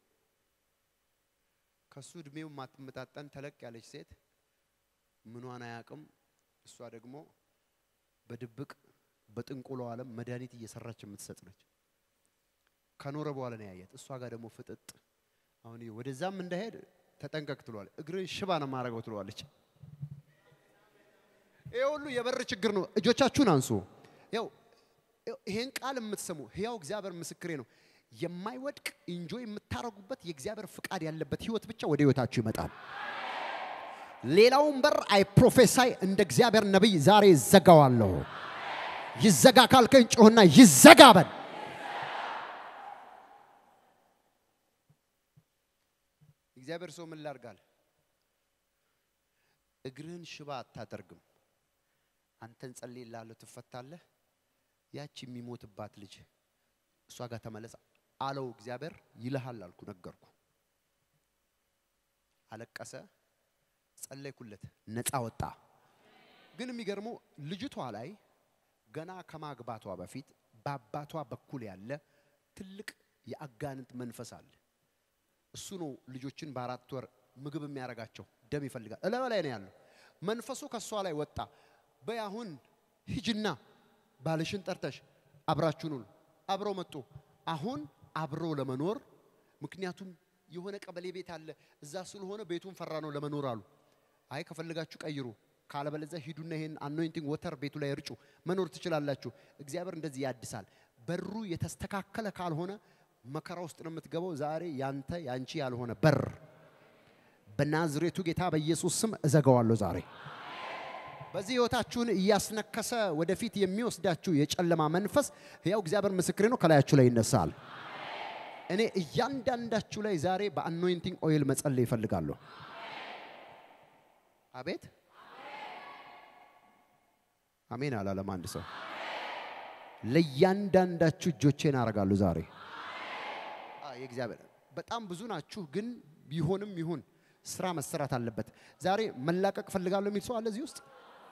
ከሱ እድሜው ማትመጣጠን ተለቅ ያለች ሴት ምኗን አያውቅም። እሷ ደግሞ በድብቅ በጥንቆሎ ዓለም መድኃኒት እየሰራች የምትሰጥ ነች። ከኖረ በኋላ ነው ያያት። እሷ ጋር ደግሞ ፍጥጥ አሁን ይሄ ወደዛም እንዳይሄድ ተጠንቀቅ ትለዋል። እግርን ሽባ ነው ማድረገው ትለዋለች። ይሄ ሁሉ የበር ችግር ነው። እጆቻችሁን አንሱ። ያው ይሄን ቃል የምትሰሙ ህያው እግዚአብሔር ምስክሬ ነው። የማይወድቅ ኢንጆይ የምታረጉበት የእግዚአብሔር ፍቃድ ያለበት ህይወት ብቻ ወደ ህይወታችሁ ይመጣል። ሌላውን በር አይ ፕሮፌሳይ እንደ እግዚአብሔር ነቢይ ዛሬ ይዘጋዋለሁ። ይዘጋ ካልከኝ ጮህና ይዘጋ በል። እግዚአብሔር ሰው ምን ላርጋል? እግርህን ሽባ አታደርግም። አንተን ጸልይልሃለሁ፣ ትፈታለህ። ያቺ የሚሞትባት ልጅ እሷ ጋር ተመለስ አለው እግዚአብሔር። ይልሃል አልኩ፣ ነገርኩ። አለቀሰ፣ ጸለይኩለት፣ ነፃ ወጣ። ግን የሚገርመው ልጅቷ ላይ ገና ከማግባቷ በፊት በአባቷ በኩል ያለ ትልቅ የአጋንንት መንፈስ አለ። እሱ ነው ልጆችን በአራት ወር ምግብ የሚያደርጋቸው። ደም ይፈልጋል። እለበ ላይ ነው ያለው። መንፈሱ ከእሷ ላይ ወጣ። በይ አሁን ሂጅና ባልሽን ጠርተሽ አብራችሁን ሁኑ። አብረው መጡ። አሁን አብረው ለመኖር ምክንያቱም የሆነ ቀበሌ ቤት አለ እዛ ስለሆነ ቤቱን ፈራ ነው ለመኖር አሉ። አይ ከፈለጋችሁ ቀይሩ፣ ካለበለዚያ ሂዱና ይሄን አኖይንቲንግ ወተር ቤቱ ላይ እርጩ፣ መኖር ትችላላችሁ። እግዚአብሔር እንደዚህ ያድሳል። በሩ የተስተካከለ ካልሆነ መከራ ውስጥ ነው የምትገባው። ዛሬ ያንተ ያንቺ ያልሆነ በር በናዝሬቱ ጌታ በኢየሱስ ስም እዘጋዋለሁ ዛሬ። በዚህ ህይወታችሁን እያስነከሰ ወደፊት የሚወስዳችሁ የጨለማ መንፈስ ያው እግዚአብሔር ምስክሬ ነው ከላያችሁ ላይ ይነሳል። እኔ እያንዳንዳችሁ ላይ ዛሬ በአኖይንቲንግ ኦይል መጸለይ ይፈልጋለሁ። አቤት አሜን አላለም አንድ ሰው። ለእያንዳንዳችሁ እጆቼን አደርጋለሁ ዛሬ። የእግዚአብሔር በጣም ብዙ ናችሁ፣ ግን ቢሆንም ይሁን ስራ መሰራት አለበት። ዛሬ መላቀቅ ፈልጋለሁ የሚል ሰው አለ እዚህ ውስጥ?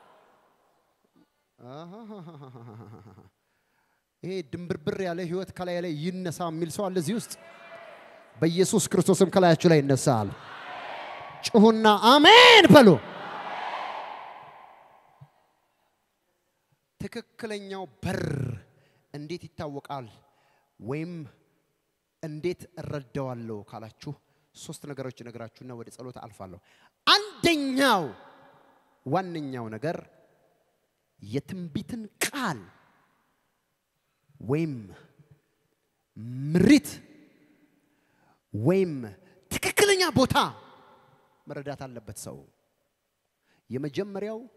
ይሄ ድንብርብር ያለ ህይወት ከላይ ላይ ይነሳ የሚል ሰው አለ እዚህ ውስጥ? በኢየሱስ ክርስቶስም ከላያችሁ ላይ ይነሳል። ጩሁና አሜን በሉ። ትክክለኛው በር እንዴት ይታወቃል ወይም እንዴት እረዳዋለሁ ካላችሁ ሶስት ነገሮች ነገራችሁና ወደ ጸሎት አልፋለሁ። አንደኛው ዋነኛው ነገር የትንቢትን ቃል ወይም ምሪት ወይም ትክክለኛ ቦታ መረዳት አለበት ሰው። የመጀመሪያው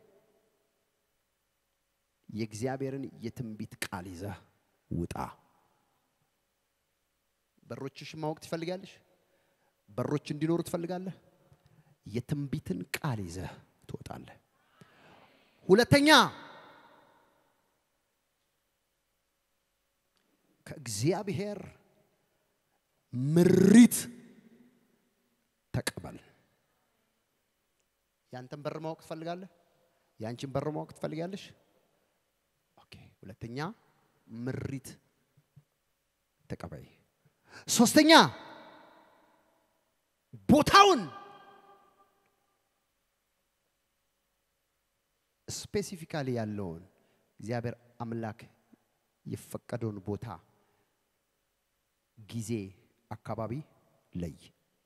የእግዚአብሔርን የትንቢት ቃል ይዘህ ውጣ። በሮችሽ ማወቅ ትፈልጋለሽ? በሮች እንዲኖሩ ትፈልጋለህ? የትንቢትን ቃል ይዘህ ትወጣለህ። ሁለተኛ ከእግዚአብሔር ምሪት ተቀበል። ያንተን በር ማወቅ ትፈልጋለህ? ያንቺን በር ማወቅ ትፈልጋለሽ? ኦኬ። ሁለተኛ ምሪት ተቀበይ። ሶስተኛ ቦታውን ስፔሲፊካሊ ያለውን እግዚአብሔር አምላክ የፈቀደውን ቦታ፣ ጊዜ፣ አካባቢ ለይ።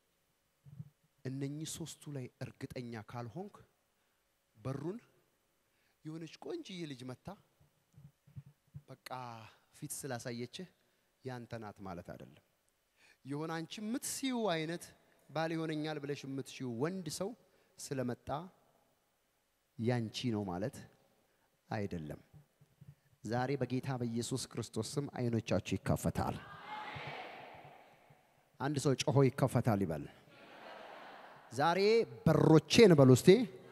እነኚህ ሶስቱ ላይ እርግጠኛ ካልሆንክ በሩን የሆነች ቆንጅዬ ልጅ መታ በቃ ፊት ስላሳየችህ ያንተ ናት ማለት አይደለም። የሆነ አንቺ የምትሲዩ አይነት ባል ይሆነኛል ብለሽ የምትሲዩ ወንድ ሰው ስለመጣ ያንቺ ነው ማለት አይደለም። ዛሬ በጌታ በኢየሱስ ክርስቶስ ስም አይኖቻችሁ ይከፈታል። አንድ ሰው ጮሆ ይከፈታል ይበል። ዛሬ በሮቼን በሉ እስቲ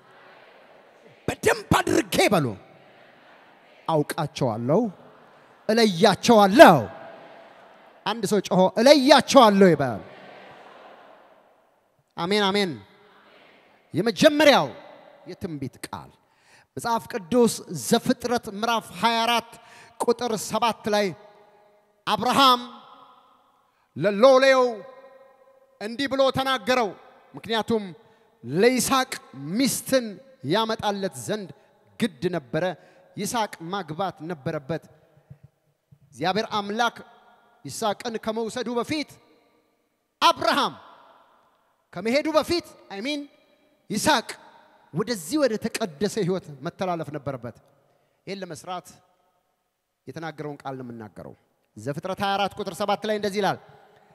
በደንብ አድርጌ በሉ አውቃቸዋለሁ፣ እለያቸዋለሁ። አንድ ሰው ጮሆ እለያቸዋለሁ ይበል። አሜን አሜን። የመጀመሪያው የትንቢት ቃል መጽሐፍ ቅዱስ ዘፍጥረት ምዕራፍ 24 ቁጥር ሰባት ላይ አብርሃም ለሎሌው እንዲህ ብሎ ተናገረው። ምክንያቱም ለይስሐቅ ሚስትን ያመጣለት ዘንድ ግድ ነበረ። ይስሐቅ ማግባት ነበረበት። እግዚአብሔር አምላክ ይስሐቅን ከመውሰዱ በፊት አብርሃም ከመሄዱ በፊት አይሚን ይስሐቅ ወደዚህ ወደ ተቀደሰ ህይወት መተላለፍ ነበረበት። ይህን ለመስራት የተናገረውን ቃል ነው የምናገረው። ዘፍጥረት 24 ቁጥር 7 ላይ እንደዚህ ይላል፣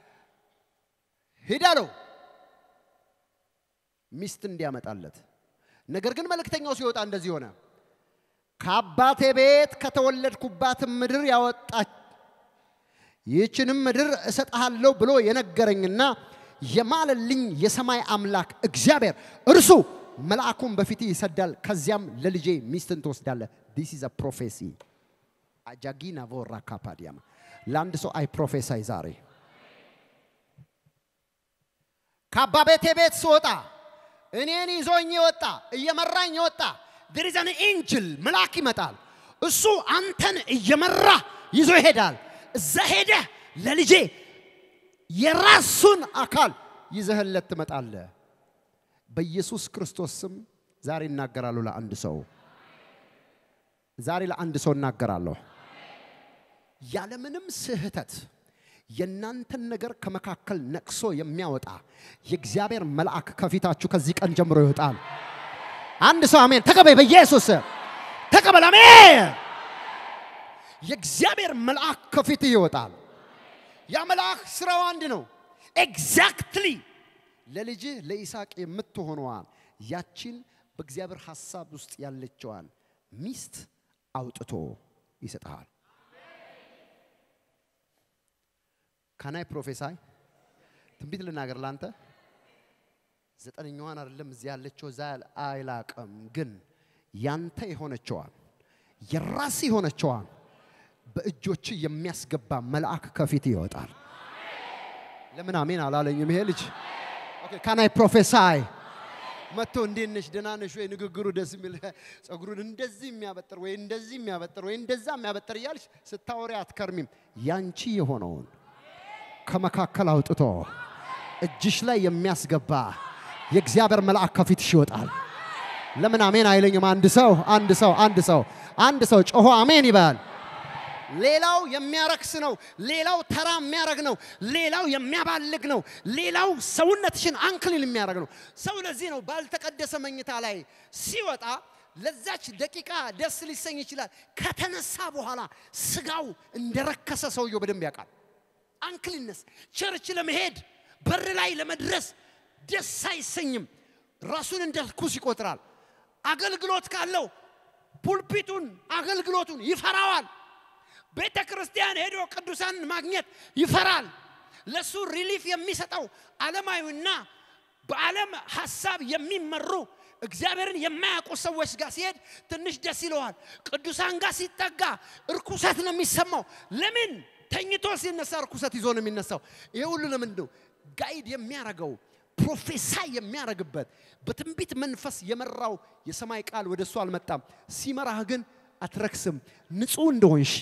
ሂድ አለው ሚስት እንዲያመጣለት። ነገር ግን መልእክተኛው ሲወጣ እንደዚህ ሆነ፣ ከአባቴ ቤት ከተወለድኩባትም ምድር ያወጣች ይህችንም ምድር እሰጥሃለሁ ብሎ የነገረኝና የማለልኝ የሰማይ አምላክ እግዚአብሔር እርሱ መልአኩን በፊት ይሰዳል፣ ከዚያም ለልጄ ሚስትን ትወስዳለህ። ዲስ ኢዝ ፕሮፌሲ አጃጊና ቮራ ካፓዲያማ ለአንድ ሰው አይ ፕሮፌሳይ ዛሬ ከአባ ቤቴ ቤት ስወጣ እኔን ይዞኝ የወጣ እየመራኝ የወጣ ድሪዘን ኤንጅል መልአክ ይመጣል። እሱ አንተን እየመራ ይዞ ይሄዳል። እዛ ሄደህ ለልጄ የራሱን አካል ይዘህለት ትመጣለህ። በኢየሱስ ክርስቶስ ስም ዛሬ እናገራለሁ ለአንድ ሰው ዛሬ ለአንድ ሰው እናገራለሁ። ያለምንም ስህተት የእናንተን ነገር ከመካከል ነቅሶ የሚያወጣ የእግዚአብሔር መልአክ ከፊታችሁ ከዚህ ቀን ጀምሮ ይወጣል። አንድ ሰው አሜን ተቀበል፣ በኢየሱስ ተቀበል፣ አሜን። የእግዚአብሔር መልአክ ከፊትህ ይወጣል። ያ መልአክ ስራው አንድ ነው። ኤግዛክትሊ ለልጅህ ለይስሐቅ የምትሆነዋን ያቺን በእግዚአብሔር ሐሳብ ውስጥ ያለችዋን ሚስት አውጥቶ ይሰጥሃል። ካናይ ፕሮፌሳይ ትንቢት ልናገር ላንተ ዘጠነኛዋን አይደለም እዚህ ያለችው እዛ አይላቅም፣ ግን ያንተ የሆነችዋን የራስ የሆነችዋን በእጆች የሚያስገባ መልአክ ከፊት ይወጣል። ለምን አሜን አላለኝም? ይሄ ልጅ ካናይ ፕሮፌሳይ መጥቶ እንዴት ነሽ ደህና ነሽ ወይ ንግግሩ ደስ የሚል ጸጉሩን እንደዚህ የሚያበጥር ወይ እንደዚህ የሚያበጥር ወይ እንደዛ የሚያበጥር እያልሽ ስታወሪ አትከርሚም። ያንቺ የሆነውን ከመካከል አውጥቶ እጅሽ ላይ የሚያስገባ የእግዚአብሔር መልአክ ከፊትሽ ይወጣል። ለምን አሜን አይለኝም? አንድ ሰው አንድ ሰው አንድ ሰው አንድ ሰው ጮሆ አሜን ይበል። ሌላው የሚያረክስ ነው። ሌላው ተራ የሚያረግ ነው። ሌላው የሚያባልግ ነው። ሌላው ሰውነትሽን አንክሊል የሚያደርግ ነው። ሰው ለዚህ ነው ባልተቀደሰ መኝታ ላይ ሲወጣ ለዛች ደቂቃ ደስ ሊሰኝ ይችላል። ከተነሳ በኋላ ስጋው እንደረከሰ ሰውየው በደንብ ያውቃል። አንክሊነስ ቸርች ለመሄድ በር ላይ ለመድረስ ደስ አይሰኝም። ራሱን እንደ ርኩስ ይቆጥራል። አገልግሎት ካለው ፑልፒቱን አገልግሎቱን ይፈራዋል። ቤተ ክርስቲያን ሄዶ ቅዱሳን ማግኘት ይፈራል። ለሱ ሪሊፍ የሚሰጠው ዓለማዊና በዓለም ሐሳብ የሚመሩ እግዚአብሔርን የማያውቁ ሰዎች ጋር ሲሄድ ትንሽ ደስ ይለዋል። ቅዱሳን ጋር ሲጠጋ እርኩሰት ነው የሚሰማው። ለምን? ተኝቶ ሲነሳ እርኩሰት ይዞ ነው የሚነሳው። ይሄ ሁሉ ለምንድን ነው? ጋይድ የሚያረገው ፕሮፌሳይ የሚያረግበት በትንቢት መንፈስ የመራው የሰማይ ቃል ወደ እሱ አልመጣም። ሲመራህ ግን አትረክስም። ንጹህ እንደሆንሽ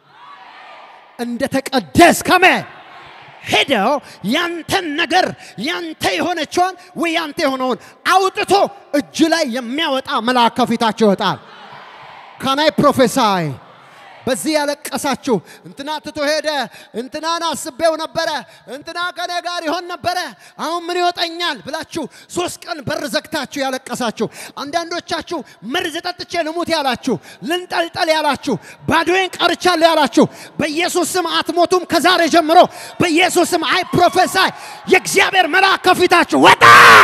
እንደተቀደስ ከመ ሄደው ያንተን ነገር ያንተ የሆነችውን ወይ ያንተ የሆነውን አውጥቶ እጅ ላይ የሚያወጣ መልአክ ከፊታቸው ይወጣል። ካናይ ፕሮፌሳይ በዚህ ያለቀሳችሁ እንትና ትቶ ሄደ፣ እንትናን አስቤው ነበረ፣ እንትና ከኔ ጋር ይሆን ነበረ፣ አሁን ምን ይወጠኛል ብላችሁ ሶስት ቀን በር ዘግታችሁ ያለቀሳችሁ፣ አንዳንዶቻችሁ መርዝ ጠጥቼ ልሙት ያላችሁ፣ ልንጠልጠል ያላችሁ፣ ባዶዬን ቀርቻለሁ ያላችሁ፣ በኢየሱስ ስም አትሞቱም። ከዛሬ ጀምሮ በኢየሱስ ስም አይ ፕሮፌሳይ የእግዚአብሔር መልአክ ከፊታችሁ ወጣ።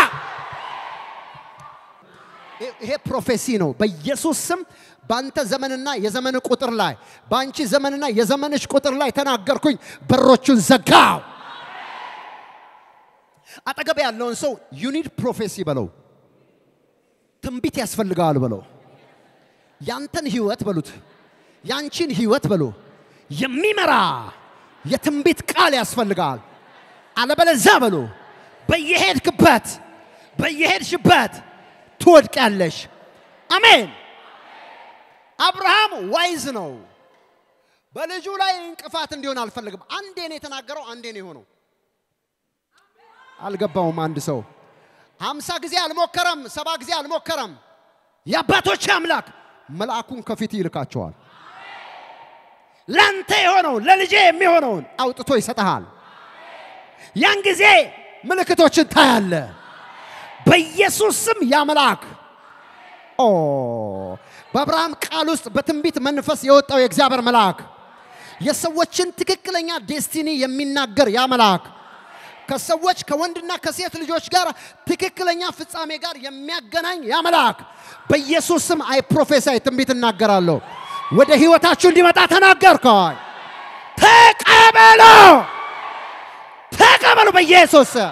ይሄ ፕሮፌሲ ነው። በኢየሱስ ስም በአንተ ዘመንና የዘመን ቁጥር ላይ በአንቺ ዘመንና የዘመንሽ ቁጥር ላይ ተናገርኩኝ። በሮቹን ዘጋው። አጠገብ ያለውን ሰው ዩኒድ ፕሮፌሲ በለው፣ ትንቢት ያስፈልገዋል በለው፣ ያንተን ህይወት በሉት፣ ያንቺን ህይወት በሉ የሚመራ የትንቢት ቃል ያስፈልጋል። አለበለዛ በሉ በየሄድክበት በየሄድሽበት ትወድቂያለሽ። አሜን። አብርሃም ዋይዝ ነው። በልጁ ላይ እንቅፋት እንዲሆን አልፈልግም። አንዴ ነው የተናገረው፣ አንዴ ነው የሆነው። አልገባውም። አንድ ሰው ሀምሳ ጊዜ አልሞከረም፣ ሰባ ጊዜ አልሞከረም። የአባቶች አምላክ መልአኩን ከፊት ይልካቸዋል። ላንተ የሆነውን ለልጄ የሚሆነውን አውጥቶ ይሰጠሃል። ያን ጊዜ ምልክቶችን ታያለ። በኢየሱስ ስም ያ መልአክ ኦ በአብርሃም ቃል ውስጥ በትንቢት መንፈስ የወጣው የእግዚአብሔር መልአክ የሰዎችን ትክክለኛ ዴስቲኒ የሚናገር ያ መልአክ ከሰዎች ከወንድና ከሴት ልጆች ጋር ትክክለኛ ፍጻሜ ጋር የሚያገናኝ ያ መልአክ በኢየሱስ ስም አይ ፕሮፌሳይ ትንቢት እናገራለሁ። ወደ ህይወታችሁ እንዲመጣ ተናገርከዋል። ተቀበሉ፣ ተቀበሉ በኢየሱስ ስም።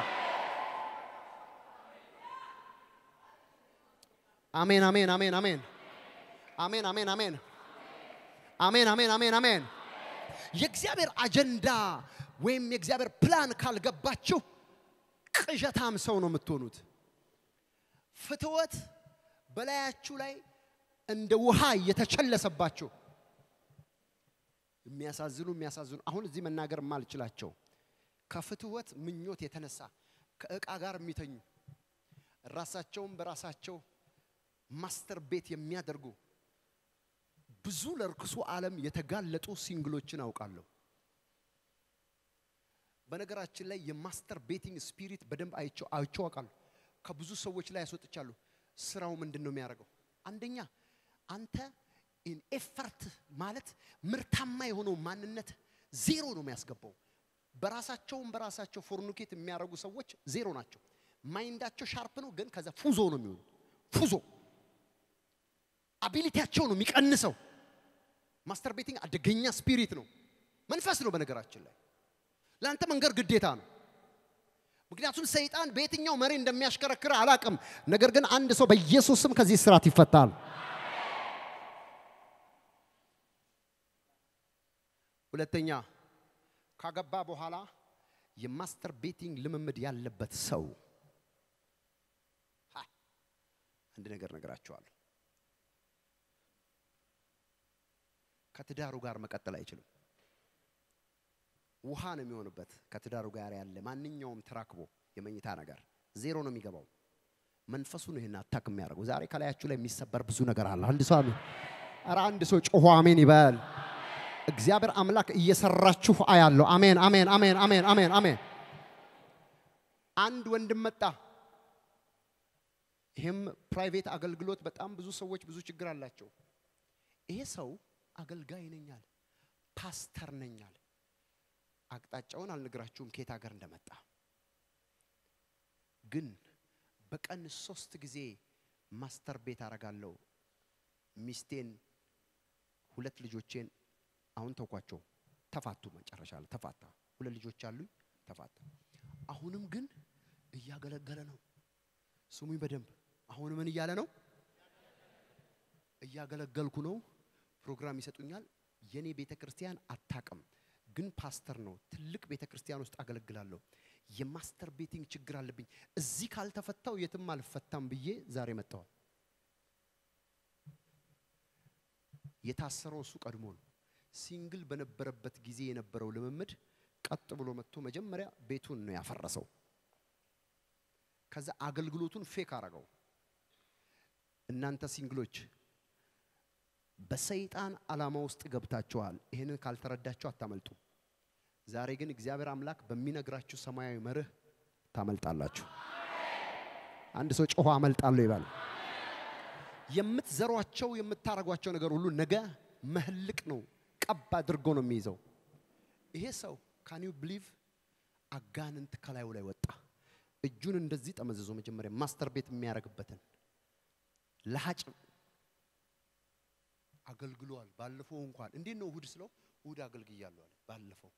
አሜን፣ አሜን፣ አሜን፣ አሜን፣ አሜን፣ አሜን፣ አሜን፣ አሜን፣ አሜን፣ አሜን፣ አሜን። የእግዚአብሔር አጀንዳ ወይም የእግዚአብሔር ፕላን ካልገባችሁ ቅዠታም ሰው ነው የምትሆኑት። ፍትወት በላያችሁ ላይ እንደ ውሃ እየተቸለሰባችሁ የሚያሳዝኑ የሚያሳዝኑ አሁን እዚህ መናገር የማልችላቸው ከፍትወት ምኞት የተነሳ ከእቃ ጋር የሚተኙ ራሳቸውን በራሳቸው ማስተር ቤት የሚያደርጉ ብዙ ለርክሱ ዓለም የተጋለጡ ሲንግሎችን አውቃለሁ። በነገራችን ላይ የማስተር ቤቲንግ ስፒሪት በደንብ አይቼው አይቼው አውቃለሁ። ከብዙ ሰዎች ላይ ያስወጥቻለሁ። ስራው ምንድን ነው የሚያደርገው? አንደኛ አንተ ኢን ኤፈርት ማለት ምርታማ የሆነው ማንነት ዜሮ ነው የሚያስገባው። በራሳቸውም በራሳቸው ፎርኑኬት የሚያደርጉ ሰዎች ዜሮ ናቸው። ማይንዳቸው ሻርፕ ነው፣ ግን ከዛ ፉዞ ነው የሚሆኑ ፉዞ አቢሊቲያቸው ነው የሚቀንሰው። ማስተር ቤቲንግ አደገኛ ስፒሪት ነው፣ መንፈስ ነው። በነገራችን ላይ ለአንተ መንገር ግዴታ ነው። ምክንያቱም ሰይጣን በየትኛው መሪ እንደሚያሽከረክር አላቅም። ነገር ግን አንድ ሰው በኢየሱስ ስም ከዚህ ስርዓት ይፈታል። ሁለተኛ ካገባ በኋላ የማስተር ቤቲንግ ልምምድ ያለበት ሰው ሀ፣ አንድ ነገር ነገራቸዋለሁ። ከትዳሩ ጋር መቀጠል አይችልም። ውሃ ነው የሚሆንበት። ከትዳሩ ጋር ያለ ማንኛውም ተራክቦ የመኝታ ነገር ዜሮ ነው የሚገባው። መንፈሱ ነው ይህን አታክ የሚያደርገው። ዛሬ ከላያችሁ ላይ የሚሰበር ብዙ ነገር አለ። አንድ ሰው አሜን። ኧረ አንድ ሰው ጮሆ አሜን ይበል። እግዚአብሔር አምላክ እየሰራችሁ አያለሁ። አሜን፣ አሜን፣ አሜን፣ አሜን፣ አሜን፣ አሜን። አንድ ወንድም መጣ። ይህም ፕራይቬት አገልግሎት በጣም ብዙ ሰዎች ብዙ ችግር አላቸው። ይሄ ሰው አገልጋይ ነኛል፣ ፓስተር ነኛል። አቅጣጫውን አልነግራችሁም ከየት ሀገር እንደመጣ ግን በቀን ሶስት ጊዜ ማስተር ቤት አረጋለሁ። ሚስቴን፣ ሁለት ልጆቼን አሁን ተውኳቸው፣ ተፋቱ። መጨረሻ ላይ ተፋታ። ሁለት ልጆች አሉኝ፣ ተፋታ። አሁንም ግን እያገለገለ ነው። ስሙኝ በደንብ አሁን ምን እያለ ነው? እያገለገልኩ ነው። ፕሮግራም ይሰጡኛል። የኔ ቤተ ክርስቲያን አታቅም፣ ግን ፓስተር ነው። ትልቅ ቤተ ክርስቲያን ውስጥ አገለግላለሁ። የማስተር ቤቲንግ ችግር አለብኝ። እዚህ ካልተፈታው የትም አልፈታም ብዬ ዛሬ መጥተዋል። የታሰረው እሱ ቀድሞ ነው። ሲንግል በነበረበት ጊዜ የነበረው ልምምድ ቀጥ ብሎ መጥቶ መጀመሪያ ቤቱን ነው ያፈረሰው። ከዛ አገልግሎቱን ፌክ አረገው። እናንተ ሲንግሎች በሰይጣን ዓላማ ውስጥ ገብታችኋል። ይህንን ካልተረዳችሁ አታመልጡ። ዛሬ ግን እግዚአብሔር አምላክ በሚነግራችሁ ሰማያዊ መርህ ታመልጣላችሁ። አንድ ሰው ጮሆ አመልጣለሁ ይባል። የምትዘሯቸው የምታረጓቸው ነገር ሁሉ ነገ መህልቅ ነው፣ ቀብ አድርጎ ነው የሚይዘው። ይሄ ሰው ካን ዩ ብሊቭ አጋንንት ከላዩ ላይ ወጣ። እጁን እንደዚህ ጠመዘዞ መጀመሪያ ማስተር ቤት የሚያደርግበትን ለሀጭ አገልግሏል። ባለፈው እንኳን እንዴት ነው እሁድ ስለው እሁድ አገልግያለሁ አለ። ባለፈው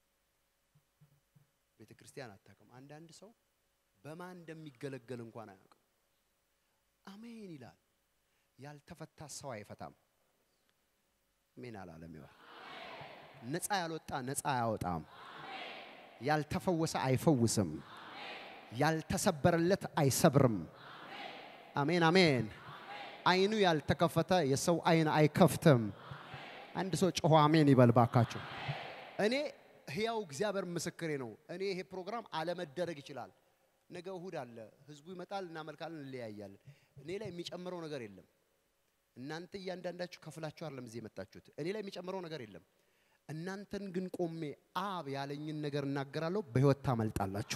ቤተ ክርስቲያን አታውቅም። አንዳንድ ሰው በማን እንደሚገለገል እንኳን አያውቅም። አሜን ይላል። ያልተፈታ ሰው አይፈታም። አሜን አላለም። ይዋል ነፃ ያልወጣ ነፃ አያወጣም። ያልተፈወሰ አይፈውስም። ያልተሰበረለት አይሰብርም። አሜን አሜን። አይኑ ያልተከፈተ የሰው አይን አይከፍትም። አንድ ሰው ጮሆ አሜን ይበል ባካችሁ። እኔ ህያው እግዚአብሔር ምስክሬ ነው። እኔ ይሄ ፕሮግራም አለመደረግ ይችላል። ነገ እሁድ አለ፣ ህዝቡ ይመጣል፣ እናመልካለን፣ እንለያያለን። እኔ ላይ የሚጨምረው ነገር የለም። እናንተ እያንዳንዳችሁ ከፍላችሁ አይደለም እዚህ የመጣችሁት። እኔ ላይ የሚጨምረው ነገር የለም። እናንተን ግን ቆሜ አብ ያለኝን ነገር እናገራለሁ፣ በህይወት ታመልጣላችሁ።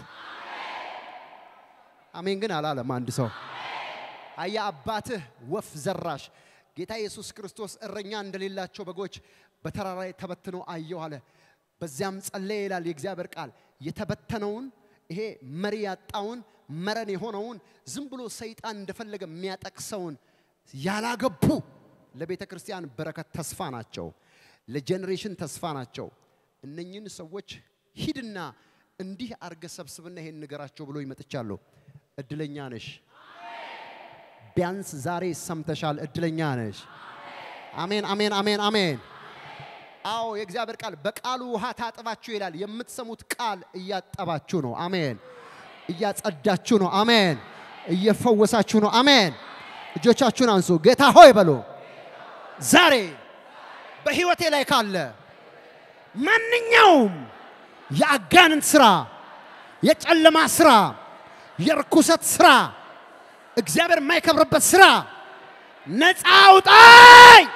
አሜን ግን አላለም አንድ ሰው። አያ አባትህ ወፍ ዘራሽ ጌታ ኢየሱስ ክርስቶስ እረኛ እንደሌላቸው በጎች በተራራ ላይ ተበትነው አየሁ አለ። በዚያም ጸለየ ይላል የእግዚአብሔር ቃል። የተበተነውን ይሄ መሪ ያጣውን መረን የሆነውን ዝም ብሎ ሰይጣን እንደፈለገ የሚያጠቅሰውን ያላገቡ ለቤተ ክርስቲያን በረከት ተስፋ ናቸው፣ ለጄኔሬሽን ተስፋ ናቸው። እነኝህን ሰዎች ሂድና እንዲህ አርገ ሰብስብና ይሄን ንገራቸው ብሎ ይመጥቻለሁ። እድለኛ ነሽ። ቢያንስ ዛሬ ሰምተሻል። እድለኛ ነሽ። አሜን፣ አሜን፣ አሜን፣ አሜን። አዎ የእግዚአብሔር ቃል በቃሉ ውሃ ታጥባችሁ ይላል። የምትሰሙት ቃል እያጠባችሁ ነው። አሜን። እያጸዳችሁ ነው። አሜን። እየፈወሳችሁ ነው። አሜን። እጆቻችሁን አንሱ። ጌታ ሆይ በሉ። ዛሬ በህይወቴ ላይ ካለ ማንኛውም የአጋንንት ስራ፣ የጨለማ ስራ፣ የርኩሰት ስራ፣ እግዚአብሔር የማይከብርበት ስራ ነፃ አውጣኝ።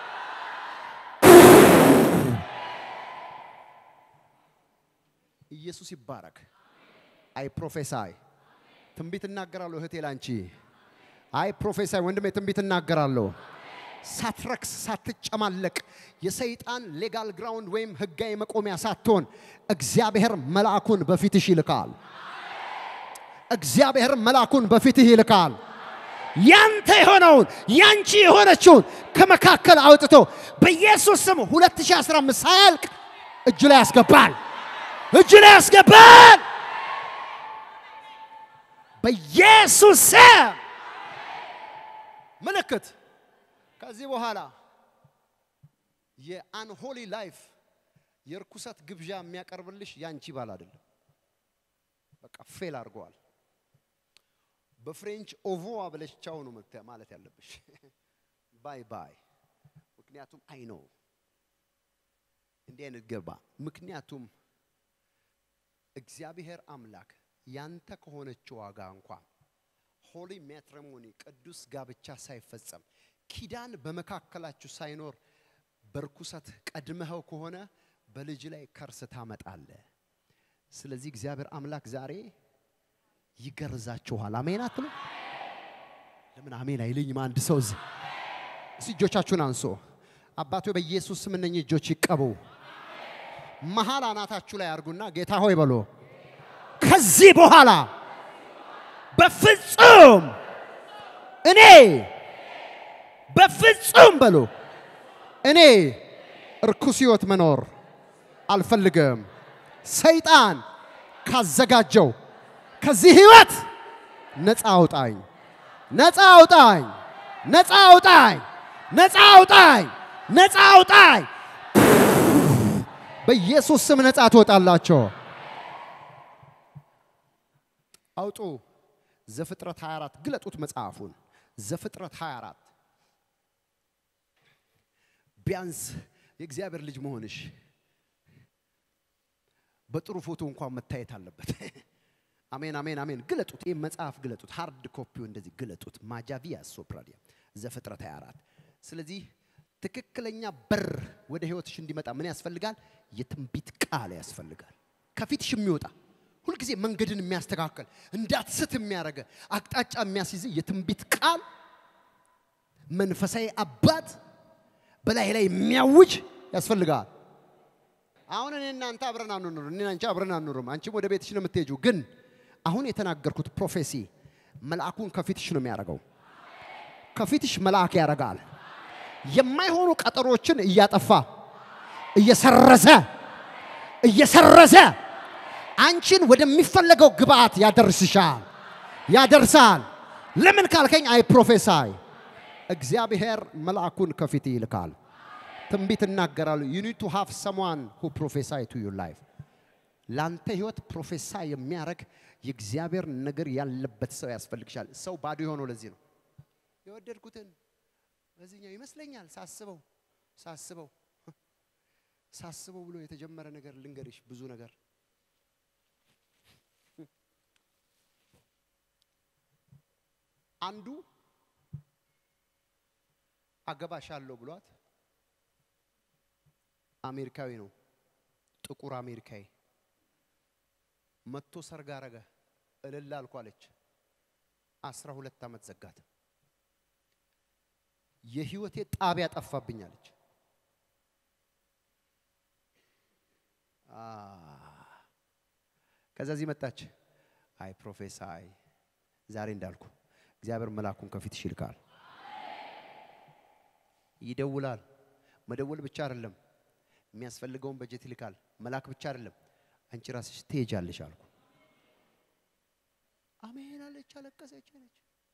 ኢየሱስ ይባረክ። አይ ፕሮፌሳይ ትንቢት እናገራለሁ እህቴ ላንቺ። አይ ፕሮፌሳይ ወንድሜ ትንቢት እናገራለሁ። ሳትረክስ ሳትጨማለቅ የሰይጣን ሌጋል ግራውንድ ወይም ህጋዊ መቆሚያ ሳትሆን እግዚአብሔር መልአኩን በፊትሽ ይልካል። እግዚአብሔር መልአኩን በፊትህ ይልካል። ያንተ የሆነውን ያንቺ የሆነችውን ከመካከል አውጥቶ በኢየሱስ ስም 2015 ሳያልቅ እጅ ላይ ያስገባል። እጅ ላይ ያስገባል። በኢየሱስ ስም ምልክት ከዚህ በኋላ የአንሆሊ ላይፍ የርኩሰት ግብዣ የሚያቀርብልሽ ያንቺ ባል አይደለም። በቃ ፌል አድርገዋል። በፍሬንች ኦቮዋ ብለሽ ቻው ነው መተ- ማለት ያለብሽ። ባይ ባይ። ምክንያቱም አይ ነው እንዲህ አይነት ገባ። ምክንያቱም እግዚአብሔር አምላክ ያንተ ከሆነችው ዋጋ እንኳን ሆሊ ሜትሪሞኒ ቅዱስ ጋብቻ ሳይፈጸም ኪዳን በመካከላችሁ ሳይኖር በርኩሰት ቀድመኸው ከሆነ በልጅ ላይ ከርስ ታመጣለ። ስለዚህ እግዚአብሔር አምላክ ዛሬ ይገርዛችኋል። አሜን አትሉ? ለምን አሜን አይልኝም? አንድ ሰው እዚህ እስቲ እጆቻችሁን አንሶ አባቶ በኢየሱስ ስም እነኚህ እጆች ይቀቡ። መሀል አናታችሁ ላይ አርጉና ጌታ ሆይ በሎ ከዚህ በኋላ በፍጹም እኔ በፍጹም በሎ እኔ እርኩስ ህይወት መኖር አልፈልግም። ሰይጣን ካዘጋጀው ከዚህ ህይወት ነፃ አውጣኝ፣ ነፃ አውጣኝ፣ ነፃ አውጣኝ፣ ነፃ አውጣኝ፣ ነፃ አውጣኝ። በኢየሱስ ስም ነፃ ትወጣላቸው። አውጡ። ዘፍጥረት 24 ግለጡት መጽሐፉን። ዘፍጥረት 24 ቢያንስ የእግዚአብሔር ልጅ መሆንሽ በጥሩ ፎቶ እንኳን መታየት አለበት። አሜን አሜን አሜን። ግለጡት፣ ይህ መጽሐፍ ግለጡት፣ ሃርድ ኮፒው እንደዚህ ግለጡት። ማጃቪያ ሶፕራዲያ ዘፍጥረት 24 ስለዚህ ትክክለኛ በር ወደ ህይወትሽ እንዲመጣ ምን ያስፈልጋል? የትንቢት ቃል ያስፈልጋል። ከፊትሽ የሚወጣ ሁልጊዜ መንገድን የሚያስተካከል እንዳትስት የሚያደርገ አቅጣጫ የሚያስይዝ የትንቢት ቃል መንፈሳዊ አባት በላይ ላይ የሚያውጅ ያስፈልጋል። አሁን እኔ እናንተ አብረን አንኑር፣ እኔ አንቺ አብረን አንኑርም። አንቺም ወደ ቤትሽ ነው የምትሄጂው። ግን አሁን የተናገርኩት ፕሮፌሲ መልአኩን ከፊትሽ ነው የሚያደርገው። ከፊትሽ መልአክ ያደርጋል። የማይሆኑ ቀጠሮችን እያጠፋ እየሰረዘ እየሰረዘ አንቺን ወደሚፈለገው ግብአት ያደርስሻል ያደርሳል። ለምን ካልከኝ አይ ፕሮፌሳይ እግዚአብሔር መልአኩን ከፊት ይልካል። ትንቢት እናገራሉ። ዩ ኒድ ቱ ሃቭ ሰምዋን ሁ ፕሮፌሳይ ቱ ዩር ላይፍ። ላንተ ህይወት ፕሮፌሳይ የሚያደርግ የእግዚአብሔር ነገር ያለበት ሰው ያስፈልግሻል። ሰው ባዶ የሆነው ለዚህ ነው። የወደድኩትን በዚህኛው ይመስለኛል ሳስበው ሳስበው ሳስበው ብሎ የተጀመረ ነገር ልንገርሽ፣ ብዙ ነገር አንዱ አገባሻለሁ ብሏት አሜሪካዊ ነው፣ ጥቁር አሜሪካዊ መጥቶ ሰርግ አረገ። እልል አልኩ አለች። አስራ ሁለት ዓመት ዘጋት። የህይወቴ ጣቢያ ጠፋብኝ አለች። አ ከዛ እዚህ መጣች። አይ ፕሮፌሰር፣ አይ ዛሬ እንዳልኩ እግዚአብሔር መልአኩን ከፊትሽ ይልካል። ይደውላል። መደወል ብቻ አይደለም፣ የሚያስፈልገውን በጀት ይልካል። መላክ ብቻ አይደለም፣ አንቺ ራስሽ ትሄጃለሽ አልኩ። አሜን አለች፣ አለቀሰች አለች።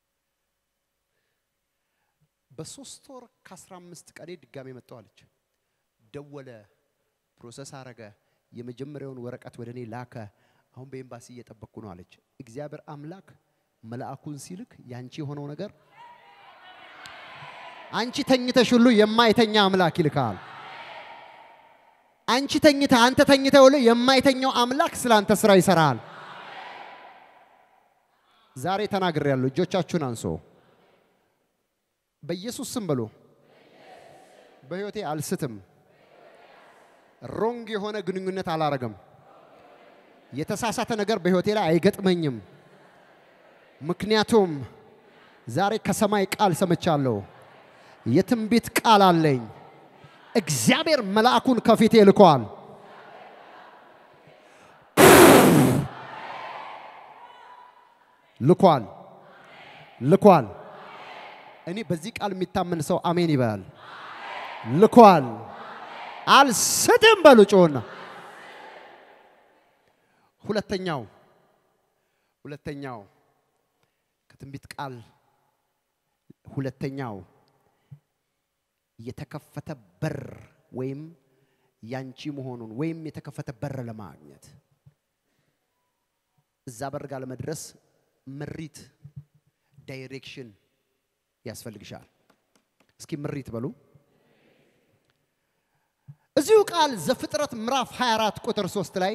በሶስት ወር ከአስራ አምስት ቀኔ ድጋሜ መጣሁ አለች። ደወለ፣ ፕሮሰስ አረገ፣ የመጀመሪያውን ወረቀት ወደ እኔ ላከ። አሁን በኤምባሲ እየጠበቅኩ ነው አለች። እግዚአብሔር አምላክ መልአኩን ሲልክ ያንቺ የሆነው ነገር አንቺ ተኝተሽ ሁሉ የማይተኛ አምላክ ይልካል። አንቺ ተኝተ አንተ ተኝተ ሁሉ የማይተኛው አምላክ ስለ አንተ ስራ ይሰራል። ዛሬ ተናግሬያለሁ። እጆቻችሁን አንሶ በኢየሱስ ስም በሉ። በህይወቴ አልስትም። ሮንግ የሆነ ግንኙነት አላረግም። የተሳሳተ ነገር በህይወቴ ላይ አይገጥመኝም። ምክንያቱም ዛሬ ከሰማይ ቃል ሰምቻለሁ። የትንቢት ቃል አለኝ። እግዚአብሔር መልአኩን ከፊቴ ልኳል። ልኳል ልኳል። እኔ በዚህ ቃል የሚታመን ሰው አሜን ይበላል። ልኳል። አልስትም በሉ ጮና። ሁለተኛው ሁለተኛው ከትንቢት ቃል ሁለተኛው የተከፈተ በር ወይም ያንቺ መሆኑን ወይም የተከፈተ በር ለማግኘት እዛ በር ጋር ለመድረስ ምሪት ዳይሬክሽን ያስፈልግሻል። እስኪ ምሪት በሉ። እዚሁ ቃል ዘፍጥረት ምዕራፍ 24 ቁጥር 3 ላይ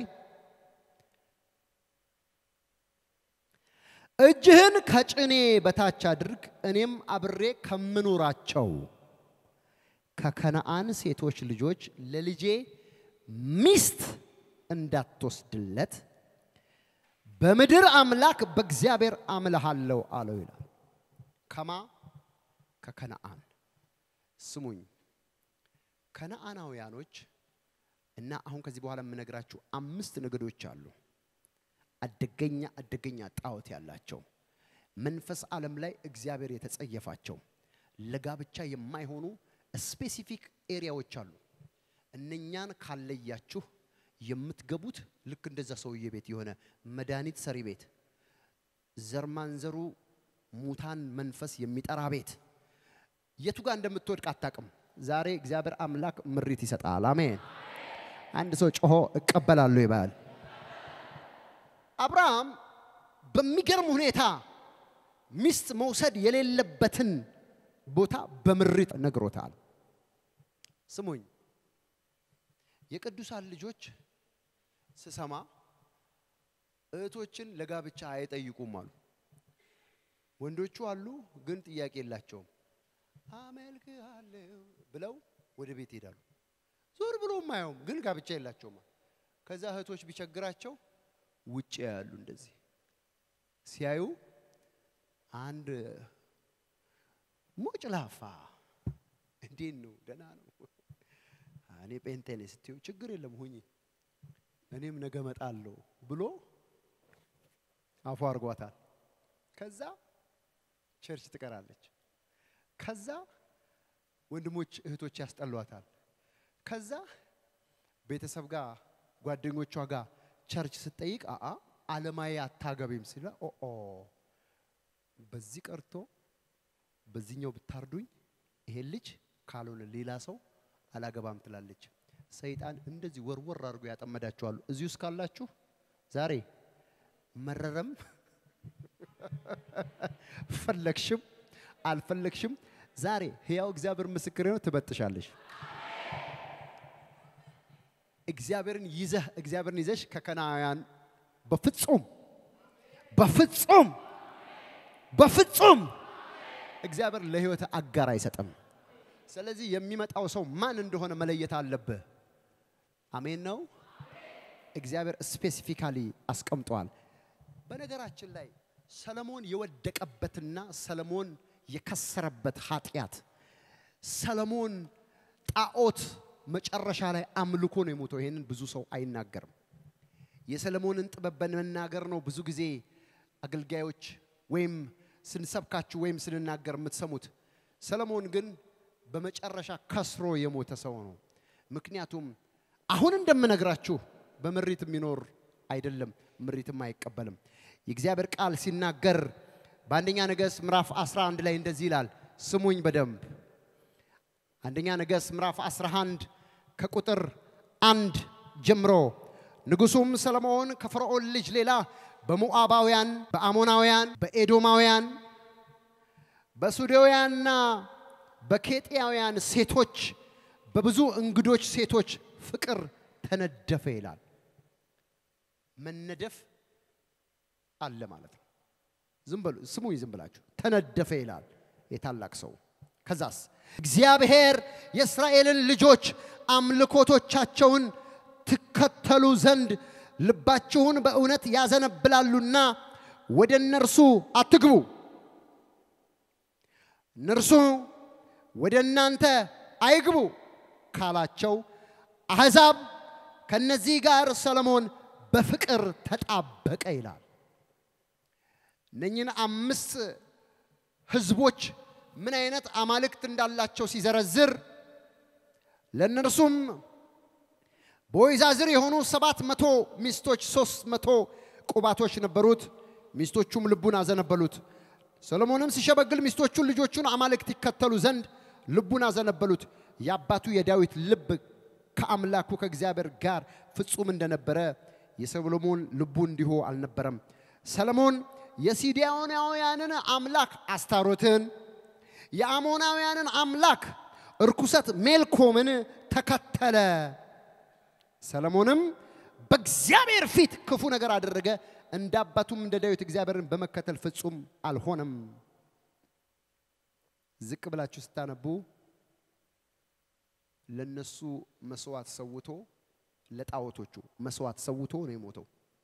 እጅህን ከጭኔ በታች አድርግ፣ እኔም አብሬ ከምኖራቸው ከከነአን ሴቶች ልጆች ለልጄ ሚስት እንዳትወስድለት በምድር አምላክ በእግዚአብሔር አምልሃለሁ አለው ይላል። ከማ ከከነአን ስሙኝ። ከነአናውያኖች እና አሁን ከዚህ በኋላ የምነግራችሁ አምስት ነገዶች አሉ። አደገኛ አደገኛ ጣዖት ያላቸው መንፈስ ዓለም ላይ እግዚአብሔር የተጸየፋቸው ለጋብቻ የማይሆኑ ስፔሲፊክ ኤሪያዎች አሉ። እነኛን ካለያችሁ የምትገቡት ልክ እንደዛ ሰውዬ ቤት የሆነ መድኃኒት ሰሪ ቤት፣ ዘርማንዘሩ ሙታን መንፈስ የሚጠራ ቤት የቱ ጋር እንደምትወድቅ አታቅም። ዛሬ እግዚአብሔር አምላክ ምሪት ይሰጣል። አሜን። አንድ ሰው ጮሆ እቀበላለሁ ይባል። አብርሃም በሚገርም ሁኔታ ሚስት መውሰድ የሌለበትን ቦታ በምሪት ነግሮታል። ስሙኝ፣ የቅዱሳን ልጆች ስሰማ እህቶችን ለጋብቻ አይጠይቁም አሉ። ወንዶቹ አሉ፣ ግን ጥያቄ የላቸውም። አመልክሃለሁ ብለው ወደ ቤት ይሄዳሉ። ዞር ብሎ ማየውም፣ ግን ጋብቻ የላቸውም። ከዛ እህቶች ቢቸግራቸው ውጭ ያሉ እንደዚህ ሲያዩ አንድ ሞጭ ላፋ እንዴት ነው? ደህና ነው። እኔ ጴንጤ ነኝ ስትዩ ችግር የለም ሁኚ፣ እኔም ነገ እመጣለሁ ብሎ አፉ አድርጓታል። ከዛ ቸርች ትቀራለች። ከዛ ወንድሞች እህቶች ያስጠሏታል። ከዛ ቤተሰብ ጋር ጓደኞቿ ጋር ቸርች ስትጠይቅ አአ አለማዊ አታገቢም ሲላ ኦ በዚህ ቀርቶ በዚህኛው ብታርዱኝ ይሄን ልጅ ካልሆነ ሌላ ሰው አላገባም ትላለች። ሰይጣን እንደዚህ ወርወር አድርጎ ያጠመዳችኋሉ። እዚህ ውስጥ ካላችሁ ዛሬ መረረም ፈለግሽም አልፈለግሽም ዛሬ ሕያው እግዚአብሔር ምስክር ነው፣ ትበጥሻለሽ። እግዚአብሔርን ይዘህ እግዚአብሔርን ይዘሽ ከከናውያን በፍጹም በፍጹም በፍጹም እግዚአብሔር ለህይወት አጋር አይሰጥም። ስለዚህ የሚመጣው ሰው ማን እንደሆነ መለየት አለብህ። አሜን ነው። እግዚአብሔር ስፔሲፊካሊ አስቀምጧል። በነገራችን ላይ ሰለሞን የወደቀበትና ሰለሞን የከሰረበት ኃጢአት ሰለሞን ጣዖት መጨረሻ ላይ አምልኮ ነው የሞተው። ይሄንን ብዙ ሰው አይናገርም። የሰለሞንን ጥበብ በመናገር ነው ብዙ ጊዜ አገልጋዮች ወይም ስንሰብካችሁ ወይም ስንናገር የምትሰሙት። ሰለሞን ግን በመጨረሻ ከስሮ የሞተ ሰው ነው። ምክንያቱም አሁን እንደምነግራችሁ በምሪት የሚኖር አይደለም፣ ምሪትም አይቀበልም። የእግዚአብሔር ቃል ሲናገር በአንደኛ ነገሥት ምዕራፍ 11 ላይ እንደዚህ ይላል። ስሙኝ በደንብ አንደኛ ነገሥት ምዕራፍ 11 ከቁጥር አንድ ጀምሮ ንጉሡም ሰለሞን ከፈርዖን ልጅ ሌላ በሞዓባውያን፣ በአሞናውያን፣ በኤዶማውያን፣ በሱዴውያንና በኬጢያውያን ሴቶች በብዙ እንግዶች ሴቶች ፍቅር ተነደፈ ይላል። መነደፍ አለ ማለት ነው። ዝም በሉ ስሙኝ፣ ዝም ብላችሁ ተነደፈ ይላል የታላቅ ሰው። ከዛስ እግዚአብሔር የእስራኤልን ልጆች አምልኮቶቻቸውን ትከተሉ ዘንድ ልባችሁን በእውነት ያዘነብላሉና ወደ እነርሱ አትግቡ፣ እነርሱ ወደ እናንተ አይግቡ ካላቸው አሕዛብ ከነዚህ ጋር ሰለሞን በፍቅር ተጣበቀ ይላል። እነኝን አምስት ህዝቦች ምን አይነት አማልክት እንዳላቸው ሲዘረዝር ለእነርሱም በወይዛዝር የሆኑ ሰባት መቶ ሚስቶች ሶስት መቶ ቁባቶች ነበሩት። ሚስቶቹም ልቡን አዘነበሉት። ሰሎሞንም ሲሸበግል ሚስቶቹን ልጆቹን አማልክት ይከተሉ ዘንድ ልቡን አዘነበሉት። የአባቱ የዳዊት ልብ ከአምላኩ ከእግዚአብሔር ጋር ፍጹም እንደነበረ የሰሎሞን ልቡ እንዲሁ አልነበረም። ሰለሞን የሲዲያናውያንን አምላክ አስታሮትን፣ የአሞናውያንን አምላክ እርኩሰት ሜልኮምን ተከተለ። ሰለሞንም በእግዚአብሔር ፊት ክፉ ነገር አደረገ፣ እንደ አባቱም እንደ ዳዊት እግዚአብሔርን በመከተል ፍጹም አልሆነም። ዝቅ ብላችሁ ስታነቡ ለነሱ መስዋዕት ሰውቶ ለጣዖቶቹ መስዋዕት ሰውቶ ነው የሞተው።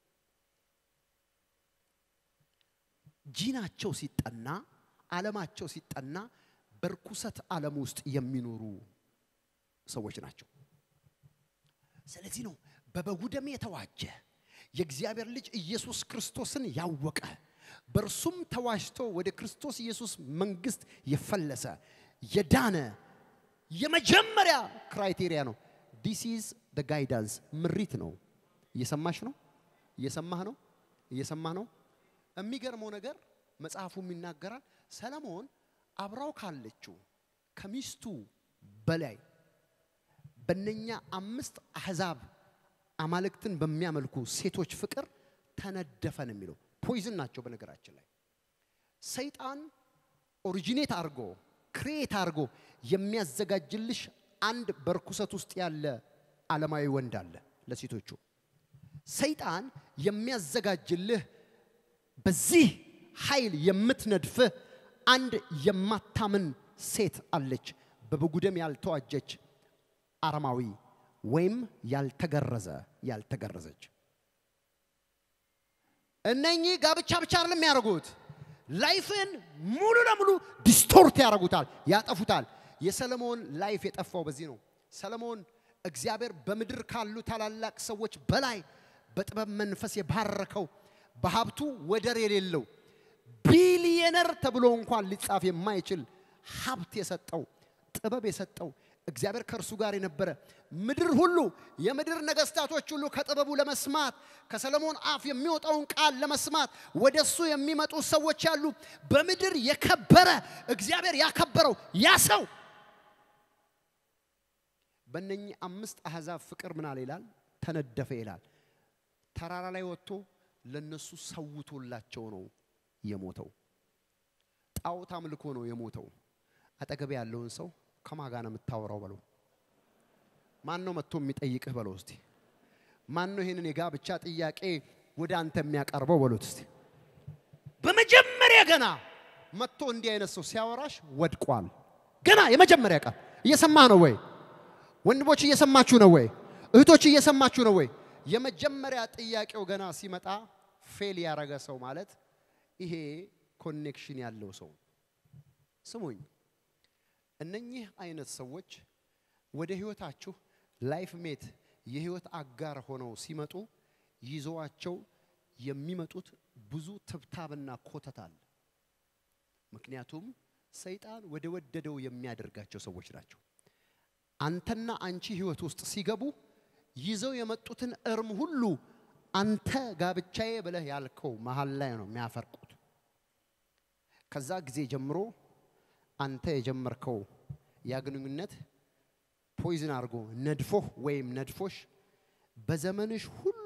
ጂናቸው ሲጠና ዓለማቸው ሲጠና በርኩሰት ዓለም ውስጥ የሚኖሩ ሰዎች ናቸው። ስለዚህ ነው በበጉ ደም የተዋጀ የእግዚአብሔር ልጅ ኢየሱስ ክርስቶስን ያወቀ በእርሱም ተዋጅቶ ወደ ክርስቶስ ኢየሱስ መንግስት የፈለሰ የዳነ የመጀመሪያ ክራይቴሪያ ነው። ዲስ ኢዝ ደ ጋይዳንስ ምሪት ነው። እየሰማሽ ነው? እየሰማህ ነው? እየሰማህ ነው? የሚገርመው ነገር መጽሐፉም ይናገራል። ሰለሞን አብራው ካለችው ከሚስቱ በላይ በነኛ አምስት አህዛብ አማልክትን በሚያመልኩ ሴቶች ፍቅር ተነደፈ ነው የሚለው። ፖይዝን ናቸው። በነገራችን ላይ ሰይጣን ኦሪጂኔት አድርጎ ክሬት አድርጎ የሚያዘጋጅልሽ አንድ በርኩሰት ውስጥ ያለ ዓለማዊ ወንድ አለ። ለሴቶቹ ሰይጣን የሚያዘጋጅልህ በዚህ ኃይል የምትነድፍህ አንድ የማታምን ሴት አለች። በበጉ ደም ያልተዋጀች አረማዊ ወይም ያልተገረዘ ያልተገረዘች። እነኚህ ጋብቻ ብቻ አይደለም የሚያደርጉት፣ ላይፍን ሙሉ ለሙሉ ዲስቶርት ያደርጉታል፣ ያጠፉታል። የሰለሞን ላይፍ የጠፋው በዚህ ነው። ሰለሞን እግዚአብሔር በምድር ካሉ ታላላቅ ሰዎች በላይ በጥበብ መንፈስ የባረከው በሀብቱ ወደር የሌለው ቢሊየነር ተብሎ እንኳን ሊጻፍ የማይችል ሀብት የሰጠው ጥበብ የሰጠው እግዚአብሔር ከእርሱ ጋር የነበረ ምድር ሁሉ የምድር ነገስታቶች ሁሉ ከጥበቡ ለመስማት ከሰለሞን አፍ የሚወጣውን ቃል ለመስማት ወደ እሱ የሚመጡ ሰዎች ያሉ በምድር የከበረ እግዚአብሔር ያከበረው ያ ሰው በእነኚህ አምስት አሕዛብ ፍቅር ምናል ይላል ተነደፈ ይላል። ተራራ ላይ ወጥቶ ለነሱ ሰውቶላቸው ነው የሞተው። ጣዖት አምልኮ ነው የሞተው። አጠገብ ያለውን ሰው ከማጋ ነው የምታወራው በለው። ማን ነው መጥቶ የሚጠይቅህ በለው እስቲ። ማን ነው ይህንን የጋብቻ ጥያቄ ወደ አንተ የሚያቀርበው በሉት እስቲ። በመጀመሪያ ገና መጥቶ እንዲህ አይነት ሰው ሲያወራሽ ወድቋል። ገና የመጀመሪያ ቀን እየሰማህ ነው ወይ? ወንድሞች እየሰማችሁ ነው ወይ? እህቶች እየሰማችሁ ነው ወይ? የመጀመሪያ ጥያቄው ገና ሲመጣ ፌል ያረገ ሰው ማለት ይሄ ኮኔክሽን ያለው ሰው ስሙኝ። እነኚህ አይነት ሰዎች ወደ ህይወታችሁ ላይፍ ሜት የህይወት አጋር ሆነው ሲመጡ ይዘዋቸው የሚመጡት ብዙ ትብታብና ኮተት አለ። ምክንያቱም ሰይጣን ወደ ወደደው የሚያደርጋቸው ሰዎች ናቸው። አንተና አንቺ ህይወት ውስጥ ሲገቡ ይዘው የመጡትን እርም ሁሉ አንተ ጋብቻዬ ብለህ ያልከው መሀል ላይ ነው የሚያፈርቁት። ከዛ ጊዜ ጀምሮ አንተ የጀመርከው ያ ግንኙነት ፖይዝን አድርጎ ነድፎህ ወይም ነድፎሽ በዘመንሽ ሁሉ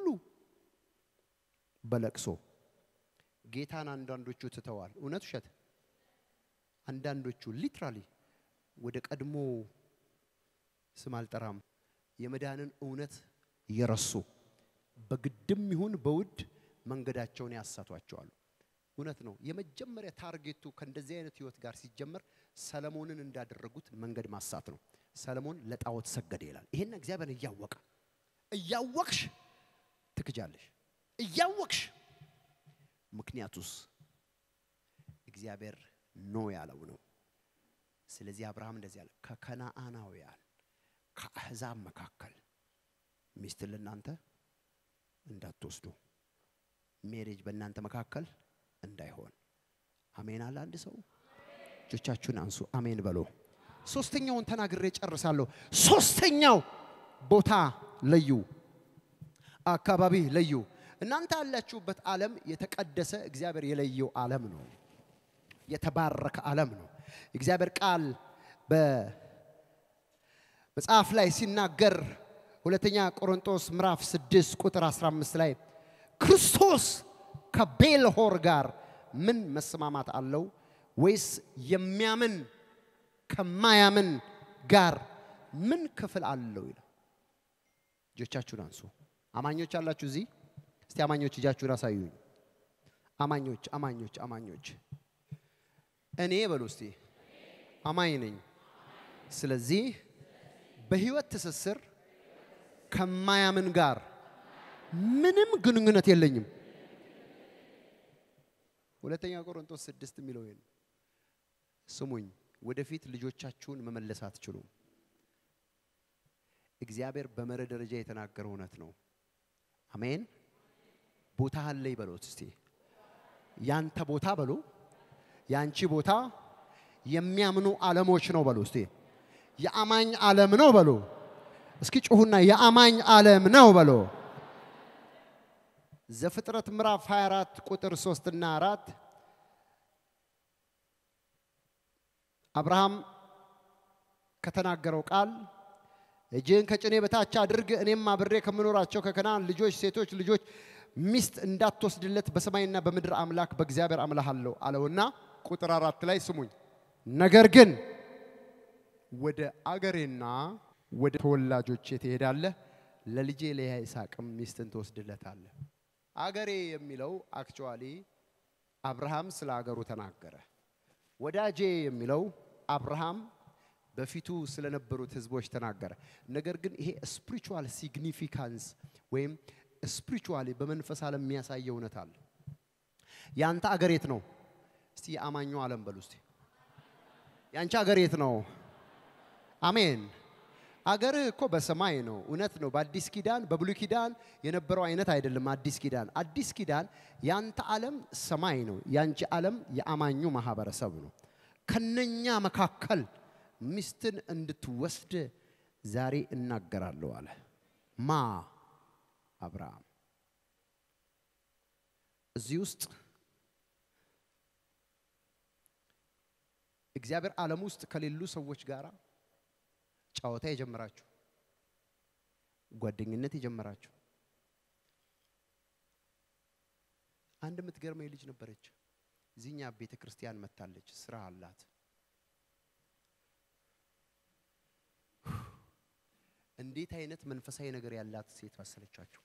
በለቅሶ ጌታን አንዳንዶቹ ትተዋል። እውነት ውሸት? አንዳንዶቹ ሊትራሊ ወደ ቀድሞ ስም አልጠራም የመዳንን እውነት የረሱ በግድም ይሁን በውድ መንገዳቸውን ያሳቷቸዋል። እውነት ነው። የመጀመሪያ ታርጌቱ ከእንደዚህ አይነት ህይወት ጋር ሲጀመር ሰለሞንን እንዳደረጉት መንገድ ማሳት ነው። ሰለሞን ለጣዖት ሰገደ ይላል። ይሄን እግዚአብሔር እያወቀ እያወቅሽ ትክጃለሽ፣ እያወቅሽ ምክንያቱስ እግዚአብሔር ኖ ያለው ነው። ስለዚህ አብርሃም እንደዚህ አለ፣ ከከነአናውያን ከአሕዛብ መካከል ሚስትን ለእናንተ እንዳትወስዱ ሜሬጅ በእናንተ መካከል እንዳይሆን። አሜን አለ አንድ ሰው። እጆቻችሁን አንሱ፣ አሜን በሎ። ሶስተኛውን ተናግሬ ጨርሳለሁ። ሶስተኛው ቦታ ለዩ፣ አካባቢ ለዩ። እናንተ ያላችሁበት ዓለም የተቀደሰ እግዚአብሔር የለየው ዓለም ነው። የተባረከ ዓለም ነው። እግዚአብሔር ቃል በመጽሐፍ ላይ ሲናገር ሁለተኛ ቆሮንቶስ ምዕራፍ 6 ቁጥር 15 ላይ ክርስቶስ ከቤልሆር ጋር ምን መስማማት አለው? ወይስ የሚያምን ከማያምን ጋር ምን ክፍል አለው ይላል። እጆቻችሁን አንሱ። አማኞች አላችሁ እዚህ? እስቲ አማኞች እጃችሁን አሳዩኝ። አማኞች አማኞች አማኞች እኔ በሉ እስቲ አማኝ ነኝ። ስለዚህ በህይወት ትስስር ከማያምን ጋር ምንም ግንኙነት የለኝም። ሁለተኛ ቆሮንቶስ ስድስት የሚለው ይሄን ስሙኝ። ወደፊት ልጆቻችሁን መመለስ አትችሉም። እግዚአብሔር በመርህ ደረጃ የተናገረው እውነት ነው። አሜን። ቦታህን ላይ በሎት እስቲ ያንተ ቦታ በሉ፣ ያንቺ ቦታ የሚያምኑ ዓለሞች ነው በሉ እስቲ የአማኝ ዓለም ነው በሉ። እስኪ ጩሁና የአማኝ ዓለም ነው በሉ። ዘፍጥረት ምዕራፍ 24 ቁጥር 3 እና 4 አብርሃም ከተናገረው ቃል እጅህን ከጭኔ በታች አድርግ፣ እኔም አብሬ ከምኖራቸው ከከናን ልጆች ሴቶች ልጆች ሚስት እንዳትወስድለት በሰማይና በምድር አምላክ በእግዚአብሔር አምልሃለሁ አለውና ቁጥር አራት ላይ ስሙኝ። ነገር ግን ወደ አገሬና ወደ ተወላጆቼ ትሄዳለህ፣ ለልጄ ለይስሐቅም ሚስትን ትወስድለታለህ። አገሬ የሚለው አክቹዋሊ አብርሃም ስለ አገሩ ተናገረ። ወዳጄ የሚለው አብርሃም በፊቱ ስለነበሩት ህዝቦች ተናገረ። ነገር ግን ይሄ ስፒሪቹዋል ሲግኒፊካንስ ወይም ስፒሪቹዋሊ በመንፈስ ዓለም የሚያሳየው እውነት አለ። ያንተ አገር የት ነው? እስቲ የአማኙ ዓለም በሉ እስቲ ያንቺ አገር የት ነው? አሜን። አገርህ እኮ በሰማይ ነው። እውነት ነው። በአዲስ ኪዳን በብሉይ ኪዳን የነበረው አይነት አይደለም። አዲስ ኪዳን አዲስ ኪዳን ያንተ ዓለም ሰማይ ነው። ያንቺ ዓለም የአማኙ ማህበረሰብ ነው። ከነኛ መካከል ሚስትን እንድትወስድ ዛሬ እናገራለሁ አለ ማ አብርሃም። እዚህ ውስጥ እግዚአብሔር ዓለም ውስጥ ከሌሉ ሰዎች ጋር ጨዋታ የጀመራችሁ ጓደኝነት የጀመራችሁ አንድ የምትገርመኝ ልጅ ነበረች። እዚህኛ ቤተ ክርስቲያን መታለች። ስራ አላት። እንዴት አይነት መንፈሳዊ ነገር ያላት ሴት መሰለቻችሁ?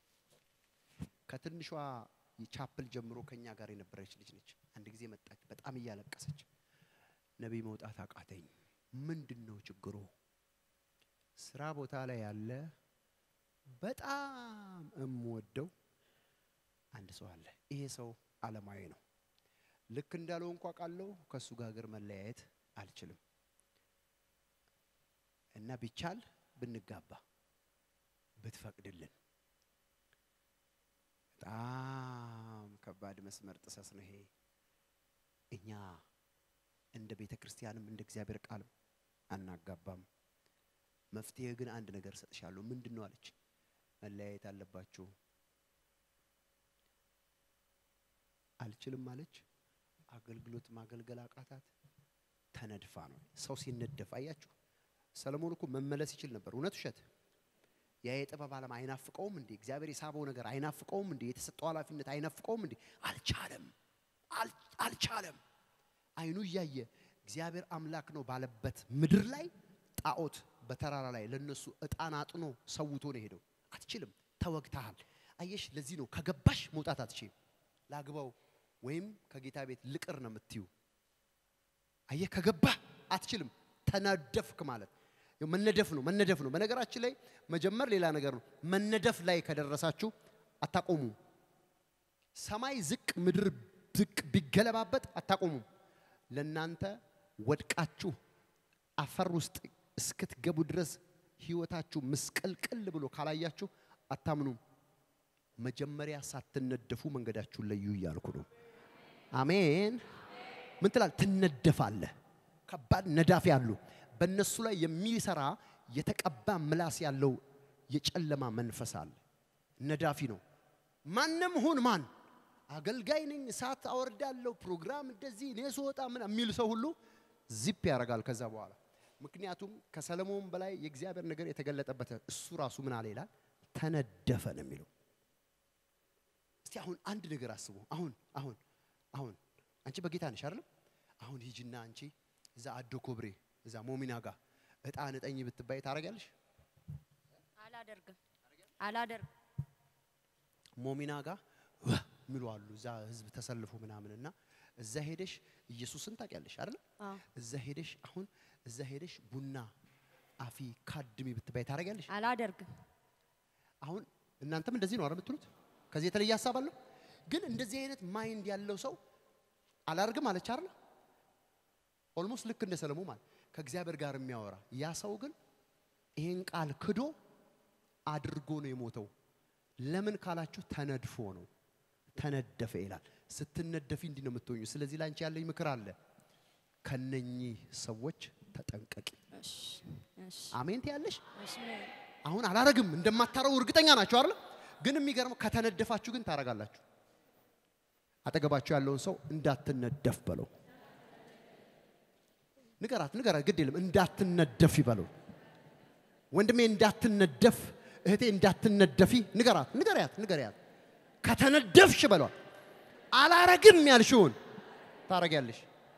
ከትንሿ ቻፕል ጀምሮ ከኛ ጋር የነበረች ልጅ ነች። አንድ ጊዜ መጣች፣ በጣም እያለቀሰች ነቢይ መውጣት አቃተኝ፣ ምንድን ነው ችግሩ? ስራ ቦታ ላይ ያለ በጣም እምወደው አንድ ሰው አለ። ይሄ ሰው ዓለማዊ ነው። ልክ እንዳለው እንኳ ቃለው ከእሱ ጋር ግን መለያየት አልችልም እና ቢቻል ብንጋባ ብትፈቅድልን። በጣም ከባድ መስመር ጥሰስ ነው ይሄ። እኛ እንደ ቤተ ክርስቲያንም እንደ እግዚአብሔር ቃልም አናጋባም። መፍትሄ ግን አንድ ነገር ሰጥሻለሁ። ምንድን ነው አለች። መለያየት አለባችሁ። አልችልም አለች። አገልግሎት ማገልገል አቃታት። ተነድፋ ነው ሰው ሲነደፍ አያችሁ። ሰለሞን እኮ መመለስ ይችል ነበር። እውነት ውሸት? ያ የጥበብ ዓለም አይናፍቀውም እንዴ? እግዚአብሔር የሳበው ነገር አይናፍቀውም እንዴ? የተሰጠው ኃላፊነት አይናፍቀውም እንዴ? አልቻለም፣ አልቻለም። አይኑ እያየ እግዚአብሔር አምላክ ነው ባለበት ምድር ላይ ጣዖት በተራራ ላይ ለነሱ እጣን አጥኖ ሰውቶ ነው የሄደው። አትችልም፣ ተወግተሃል። አየሽ፣ ለዚህ ነው ከገባሽ መውጣት አትችልም። ላግባው ወይም ከጌታ ቤት ልቅር ነው የምትዩ። አየህ፣ ከገባህ አትችልም። ተነደፍክ ማለት መነደፍ ነው፣ መነደፍ ነው። በነገራችን ላይ መጀመር ሌላ ነገር ነው። መነደፍ ላይ ከደረሳችሁ አታቆሙም። ሰማይ ዝቅ ምድር ዝቅ ቢገለባበጥ አታቆሙም። ለናንተ ወድቃችሁ አፈር ውስጥ እስክትገቡ ድረስ ህይወታችሁ ምስቅልቅል ብሎ ካላያችሁ አታምኑም። መጀመሪያ ሳትነደፉ መንገዳችሁን ለዩ እያልኩ ነው። አሜን። ምን ትላል? ትነደፋለህ። ከባድ ነዳፊ አሉ። በእነሱ ላይ የሚሰራ የተቀባ ምላስ ያለው የጨለማ መንፈስ አለ። ነዳፊ ነው። ማንም ሁን ማን አገልጋይ ነኝ፣ እሳት አወርዳለሁ፣ ፕሮግራም እንደዚህ እኔ ስወጣ ምን የሚል ሰው ሁሉ ዚፕ ያደርጋል ከዛ በኋላ ምክንያቱም ከሰለሞን በላይ የእግዚአብሔር ነገር የተገለጠበት እሱ ራሱ ምን አለ ይላል? ተነደፈ ነው የሚለው። እስቲ አሁን አንድ ነገር አስቡ። አሁን አሁን አሁን አንቺ በጌታ ነሽ አይደለም? አሁን ሂጂና አንቺ እዛ አዶ ኮብሬ እዛ ሞሚና ጋር እጣን እጠኝ ብትባይ ታደርጊያለሽ? አላደርግም አላደርግም። ሞሚና ጋር ሚሉ አሉ እዛ ህዝብ ተሰልፎ ምናምን እና እዛ ሄደሽ ኢየሱስን ታውቂያለሽ አይደለም? አዎ እዛ ሄደሽ አሁን እዛ ሄደሽ ቡና አፊ ካድሚ ብትባይ ታደርጊያለሽ? አላደርግም። አሁን እናንተም እንደዚህ ነው አይደል የምትሉት? ከዚህ የተለየ ሀሳብ አለው። ግን እንደዚህ አይነት ማይንድ ያለው ሰው አላርግም አለች አይደል? ኦልሞስት ልክ እንደ ሰለሞን ማለት ከእግዚአብሔር ጋር የሚያወራ ያ ሰው ግን ይሄን ቃል ክዶ አድርጎ ነው የሞተው። ለምን ካላችሁ ተነድፎ ነው። ተነደፈ ይላል። ስትነደፊ እንዲህ ነው የምትሆኙ። ስለዚህ ላንቺ ያለኝ ምክር አለ። ከነኚህ ሰዎች ተጠንቀቂ። እሺ እሺ አሜን ትያለሽ? እሺ አሁን አላረግም እንደማታረጉ እርግጠኛ ናቸው አይደል? ግን የሚገርመው ከተነደፋችሁ ግን ታረጋላችሁ። አጠገባችሁ ያለውን ሰው እንዳትነደፍ በለው። ንገራት ንገራት፣ ግድ የለም እንዳትነደፊ በለው። ወንድሜ እንዳትነደፍ፣ እህቴ እንዳትነደፊ ንገራት፣ ንገሪያት፣ ንገሪያት። ከተነደፍሽ በሏል። አላረግም ያልሽውን ታረጊያለሽ።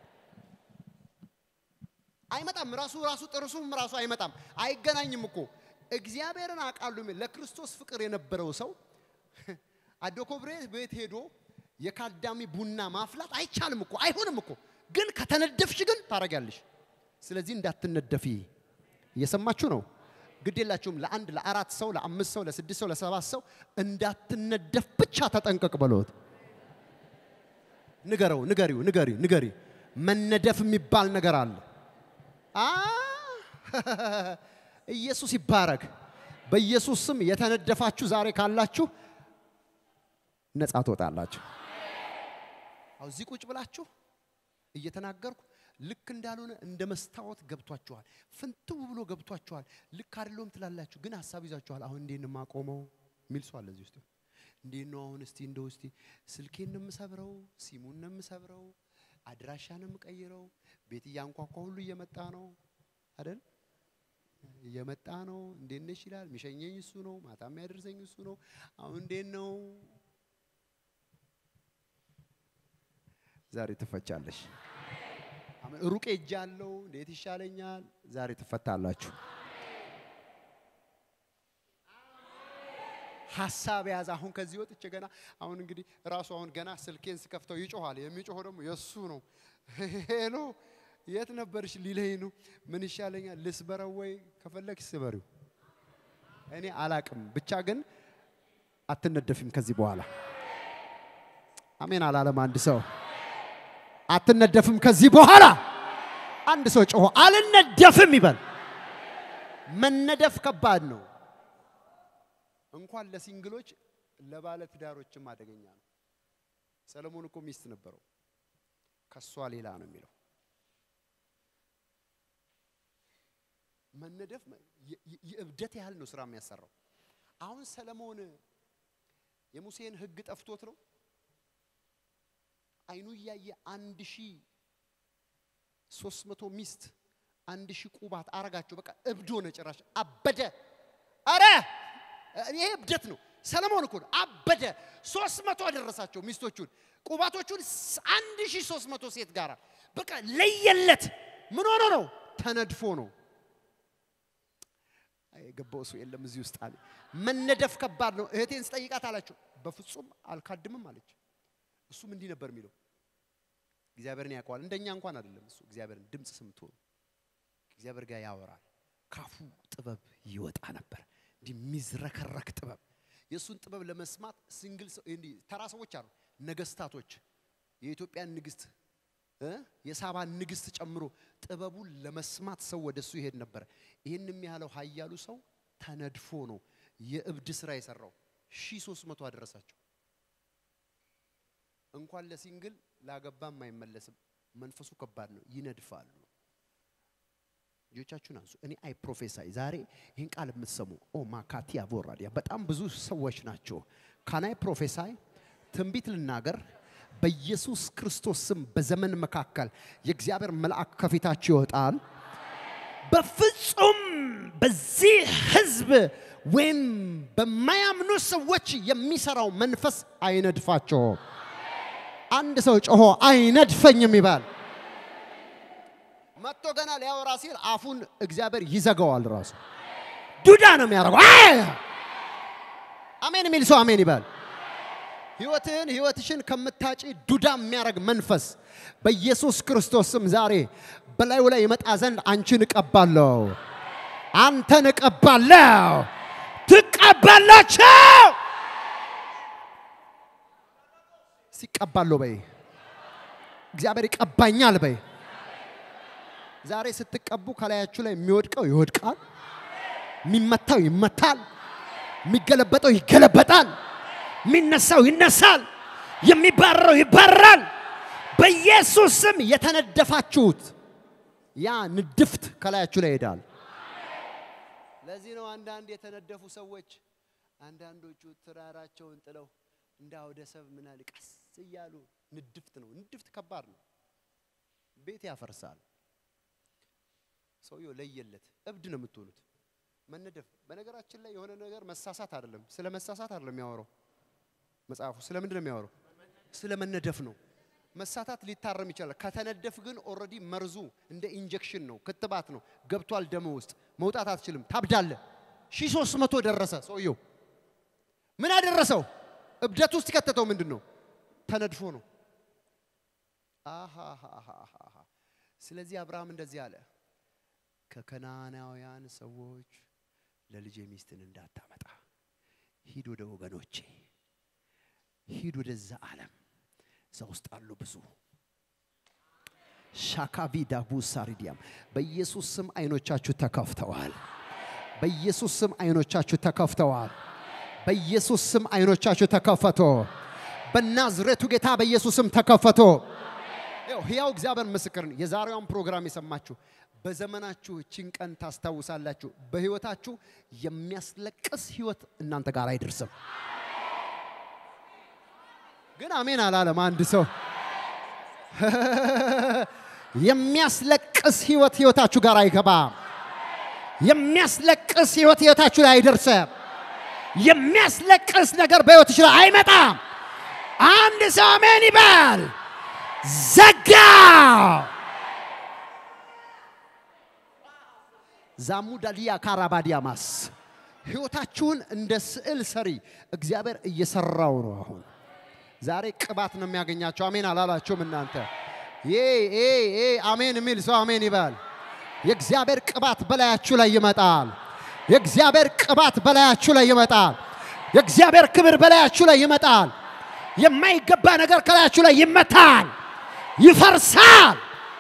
አይመጣም። ራሱ ራሱ ጥርሱም ራሱ አይመጣም። አይገናኝም እኮ እግዚአብሔርን አውቃለሁ የሚል ለክርስቶስ ፍቅር የነበረው ሰው አዶ ኮብሬ ቤት ሄዶ የካዳሚ ቡና ማፍላት አይቻልም እኮ አይሆንም እኮ። ግን ከተነደፍሽ ግን ታረጊያለሽ። ስለዚህ እንዳትነደፊ እየሰማችሁ ነው። ግድ የላችሁም። ለአንድ ለአራት ሰው ለአምስት ሰው ለስድስት ሰው ለሰባት ሰው እንዳትነደፍ ብቻ ተጠንቀቅ በሎት። ንገረው፣ ንገሪው፣ ንገሪ፣ ንገሪ። መነደፍ የሚባል ነገር አለ። አ ኢየሱስ ይባረክ። በኢየሱስ ስም የተነደፋችሁ ዛሬ ካላችሁ ነፃ ትወጣላችሁ። አሁ እዚህ ቁጭ ብላችሁ እየተናገርኩ ልክ እንዳልሆነ እንደ መስታወት ገብቷችኋል። ፍንትው ብሎ ገብቷችኋል። ልክ አይደለሁም ትላላችሁ፣ ግን ሀሳብ ይዛችኋል። አሁን እንዴት ነው የማቆመው የሚል ሰው አለ እዚህ ውስጥ። እንዴት ነው አሁን እስቲ እንደው እስቲ ስልኬን ነው የምሰብረው፣ ሲሙን ነው የምሰብረው፣ አድራሻ ነው የምቀይረው፣ ቤት እያንኳኳ ሁሉ እየመጣ ነው አይደል? እየመጣ ነው። እንዴት ነሽ ይላል። የሚሸኘኝ እሱ ነው፣ ማታ የሚያደርሰኝ እሱ ነው። አሁን እንዴት ነው? ዛሬ ትፈቻለሽ። አሜን። ሩቅ ሄጃለሁ፣ እንዴት ይሻለኛል? ዛሬ ትፈታላችሁ። ሀሳብ ያዝ። አሁን ከዚህ ወጥቼ ገና አሁን እንግዲህ ራሱ አሁን ገና ስልኬን ስከፍተው ይጮኋል። የሚጮኸው ደግሞ የእሱ ነው። ሄሎ የት ነበርሽ ሊለኝ ነው። ምን ይሻለኛል? ልስበረው ወይ ከፈለግሽ ስበሪው። እኔ አላቅም። ብቻ ግን አትነደፊም ከዚህ በኋላ አሜን አላለም አንድ ሰው። አትነደፍም ከዚህ በኋላ አንድ ሰው ጮሆ አልነደፍም ይበል። መነደፍ ከባድ ነው። እንኳን ለሲንግሎች ለባለ ትዳሮችም አደገኛ ነው። ሰለሞን እኮ ሚስት ነበረው፣ ከሷ ሌላ ነው የሚለው። መነደፍ የ- የ- የእብደት ያህል ነው ስራ የሚያሰራው። አሁን ሰለሞን የሙሴን ሕግ ጠፍቶት ነው አይኑ እያየ አንድ ሺህ ሶስት መቶ ሚስት አንድ ሺህ ቁባት አረጋቸው። በቃ እብድ ሆነ፣ ጭራሽ አበደ። አረ ይሄ እብደት ነው። ሰለሞን እኮ ነው አበደ። ሶስት መቶ አደረሳቸው ሚስቶቹን፣ ቁባቶቹን ስ- አንድ ሺህ ሶስት መቶ ሴት ጋር በቃ ለየለት። ምን ሆኖ ነው? ተነድፎ ነው። አይ፣ የገባው ሰው የለም እዚህ ውስጥ አለ። መነደፍ ከባድ ነው። እህቴን ስጠይቃት አላቸው በፍጹም አልካድምም አለች። እሱም እንዲህ ነበር የሚለው እግዚአብሔርን ያውቀዋል። እንደኛ እንኳን አይደለም እሱ እግዚአብሔርን ድምፅ ሰምቶ እግዚአብሔር ጋር ያወራል። ካፉ ጥበብ ይወጣ ነበር፣ እንዲህ የሚዝረከረክ ጥበብ። የእሱን ጥበብ ለመስማት ሲንግል ሰው እንዲህ ተራ ሰዎች አሉ፣ ነገስታቶች፣ የኢትዮጵያን ንግስት እ የሳባን ንግስት ጨምሮ ጥበቡን ለመስማት ሰው ወደ እሱ ይሄድ ነበር። ይህን የሚያህለው ኃያሉ ሰው ተነድፎ ነው የእብድ ስራ የሰራው። ሺህ ሶስት መቶ አደረሳቸው። እንኳን ለሲንግል ላገባም አይመለስም። መንፈሱ ከባድ ነው፣ ይነድፋሉ። ልጆቻችሁን አንሱ። እኔ አይ ፕሮፌሳይ ዛሬ ይህን ቃል የምትሰሙ ኦ ማካቲያ ቦራዲያ በጣም ብዙ ሰዎች ናቸው። ካናይ ፕሮፌሳይ ትንቢት ልናገር በኢየሱስ ክርስቶስ ስም በዘመን መካከል የእግዚአብሔር መልአክ ከፊታችሁ ይወጣል። በፍጹም በዚህ ህዝብ ወይም በማያምኑ ሰዎች የሚሰራው መንፈስ አይነድፋቸውም። አንድ ሰው ጮሆ አይነድፈኝም ይባል። መጥቶ ገና ሊያወራ ሲል አፉን እግዚአብሔር ይዘጋዋል። ራሱ ዱዳ ነው የሚያደርገው። አይ! አሜን የሚል ሰው አሜን ይባል። ህይወትህን ህይወትሽን ከምታጪ ዱዳ የሚያደርግ መንፈስ በኢየሱስ ክርስቶስ ስም ዛሬ በላዩ ላይ ይመጣ ዘንድ አንቺን እቀባለሁ፣ አንተን እቀባለሁ፣ ትቀባላችሁ። ሲቀባለሁ በይ፣ እግዚአብሔር ይቀባኛል በይ። ዛሬ ስትቀቡ ከላያችሁ ላይ የሚወድቀው ይወድቃል፣ የሚመታው ይመታል፣ የሚገለበጠው ይገለበጣል፣ የሚነሳው ይነሳል፣ የሚባረረው ይባረራል። በኢየሱስ ስም የተነደፋችሁት ያ ንድፍት ከላያችሁ ላይ ይሄዳል። ለዚህ ነው አንዳንድ የተነደፉ ሰዎች አንዳንዶቹ ትዳራቸውን ጥለው እንደ አውደ ሰብ ምናል ቀስ እያሉ ንድፍት ነው። ንድፍት ከባድ ነው፣ ቤት ያፈርሳል። ሰውየው ለየለት እብድ ነው የምትሆኑት። መነደፍ በነገራችን ላይ የሆነ ነገር መሳሳት አይደለም፣ ስለ መሳሳት አይደለም የሚያወራው መጽሐፉ። ስለ ምንድን ነው የሚያወራው? ስለ መነደፍ ነው። መሳታት ሊታረም ይችላል። ከተነደፍ ግን ኦልሬዲ መርዙ እንደ ኢንጀክሽን ነው፣ ክትባት ነው፣ ገብቷል ደም ውስጥ መውጣት አትችልም፣ ታብዳለ። ሺህ ሶስት መቶ ደረሰ ሰውየው። ምን አደረሰው? እብደት ውስጥ የከተተው ምንድን ነው? ተነድፎ ነው። አሃሃሃሃ። ስለዚህ አብርሃም እንደዚህ አለ፣ ከከናናውያን ሰዎች ለልጄ ሚስትን እንዳታመጣ ሂድ ወደ ወገኖቼ፣ ሂድ ወደዛ ዓለም እዛ ውስጥ አሉ ብዙ ሻካቪ ዳቡ ሳሪዲያም በኢየሱስ ስም አይኖቻችሁ ተከፍተዋል። በኢየሱስ ስም አይኖቻችሁ ተከፍተዋል። በኢየሱስ ስም አይኖቻችሁ ተከፈቶ በናዝሬቱ ጌታ በኢየሱስ ስም ተከፈቶ። ይኸው ሕያው እግዚአብሔር ምስክር ነው። የዛሬዋን ፕሮግራም የሰማችሁ በዘመናችሁ እችን ቀን ታስታውሳላችሁ። በህይወታችሁ የሚያስለቅስ ህይወት እናንተ ጋር አይደርስም። ግን አሜን አላለም አንድ ሰው። የሚያስለቅስ ህይወት ህይወታችሁ ጋር አይገባም። የሚያስለቅስ ህይወት ህይወታችሁ ላይ አይደርስም። የሚያስለቅስ ነገር በህይወትሽ ላይ አይመጣም። አንድ ሰው አሜን ይበል። ዘጋው። ዛሙዳሊያ ካራባዲያማስ ህይወታችሁን እንደ ስዕል ሰሪ እግዚአብሔር እየሰራው ነው። አሁን ዛሬ ቅባት ነው የሚያገኛቸው። አሜን አላላችሁም እናንተ? ይሄ ይሄ ይሄ አሜን የሚል ሰው አሜን ይበል። የእግዚአብሔር ቅባት በላያችሁ ላይ ይመጣል። የእግዚአብሔር ቅባት በላያችሁ ላይ ይመጣል። የእግዚአብሔር ክብር በላያችሁ ላይ ይመጣል። የማይገባ ነገር ከላያችሁ ላይ ይመታል፣ ይፈርሳል።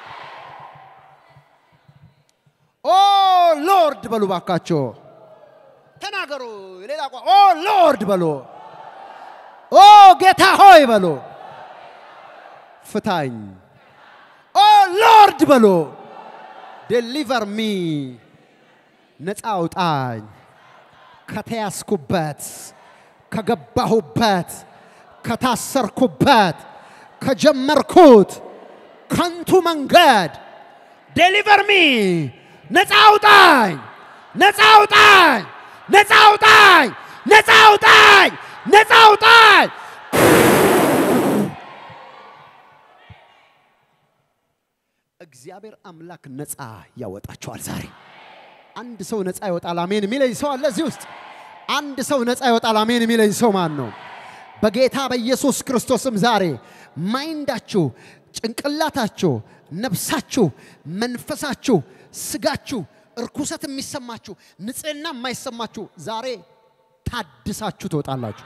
ኦ ሎርድ በሉ ባካቸው፣ ተናገሩ። ሌላ ቋ ኦ ሎርድ በሉ፣ ኦ ጌታ ሆይ በሉ፣ ፍታኝ። ኦ ሎርድ በሉ፣ ዴሊቨር ሚ፣ ነፃ አውጣኝ ከተያዝኩበት፣ ከገባሁበት፣ ከታሰርኩበት፣ ከጀመርኩት ከንቱ መንገድ ዴሊቨር ሚ ነፃ አውጣኝ፣ ነፃ አውጣኝ፣ ነፃ አውጣኝ፣ ነፃ አውጣኝ፣ ነፃ አውጣኝ። እግዚአብሔር አምላክ ነፃ ያወጣቸዋል ዛሬ። አንድ ሰው ነፃ ይወጣል። አሜን የሚለኝ ሰው አለ እዚህ ውስጥ። አንድ ሰው ነፃ ይወጣል። አሜን የሚለኝ ሰው ማን ነው? በጌታ በኢየሱስ ክርስቶስም ዛሬ ማይንዳችሁ፣ ጭንቅላታችሁ፣ ነፍሳችሁ፣ መንፈሳችሁ፣ ስጋችሁ እርኩሰት የሚሰማችሁ ንጽህና የማይሰማችሁ ዛሬ ታድሳችሁ ትወጣላችሁ።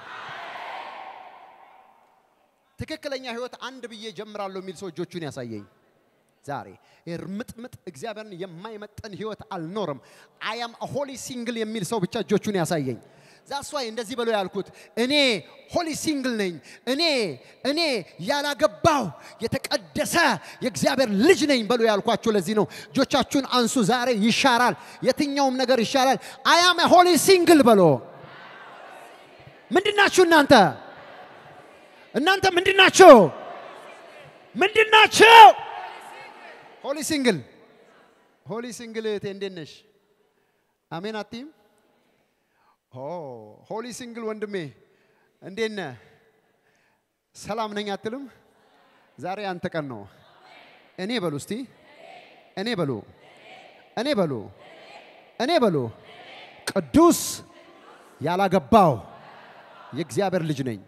ትክክለኛ ህይወት አንድ ብዬ ጀምራለሁ የሚል ሰው እጆቹን ያሳየኝ። ዛሬ እርምጥምጥ እግዚአብሔርን የማይመጠን ህይወት አልኖርም። አያም ሆሊ ሲንግል የሚል ሰው ብቻ እጆቹን ያሳየኝ። ዛስ ዋይ እንደዚህ ብሎ ያልኩት እኔ ሆሊ ሲንግል ነኝ፣ እኔ እኔ ያላገባው የተቀደሰ የእግዚአብሔር ልጅ ነኝ በሎ ያልኳችሁ ለዚህ ነው። እጆቻችሁን አንሱ። ዛሬ ይሻራል፣ የትኛውም ነገር ይሻላል። አያም ሆሊ ሲንግል በሎ። ምንድናችሁ እናንተ? እናንተ ምንድናችሁ? ምንድናችሁ? ሆሊ ሲንግል ሆሊ ሲንግል እህቴ እንዴት ነሽ? አሜን አትይም? ኦ ሆሊ ሲንግል ወንድሜ እንዴት ነህ? ሰላም ነኝ አትልም? ዛሬ አንተ ቀን ነው። እኔ በሉ እስቲ እኔ በሉ እኔ በሉ እኔ በሉ ቅዱስ ያላገባው የእግዚአብሔር ልጅ ነኝ።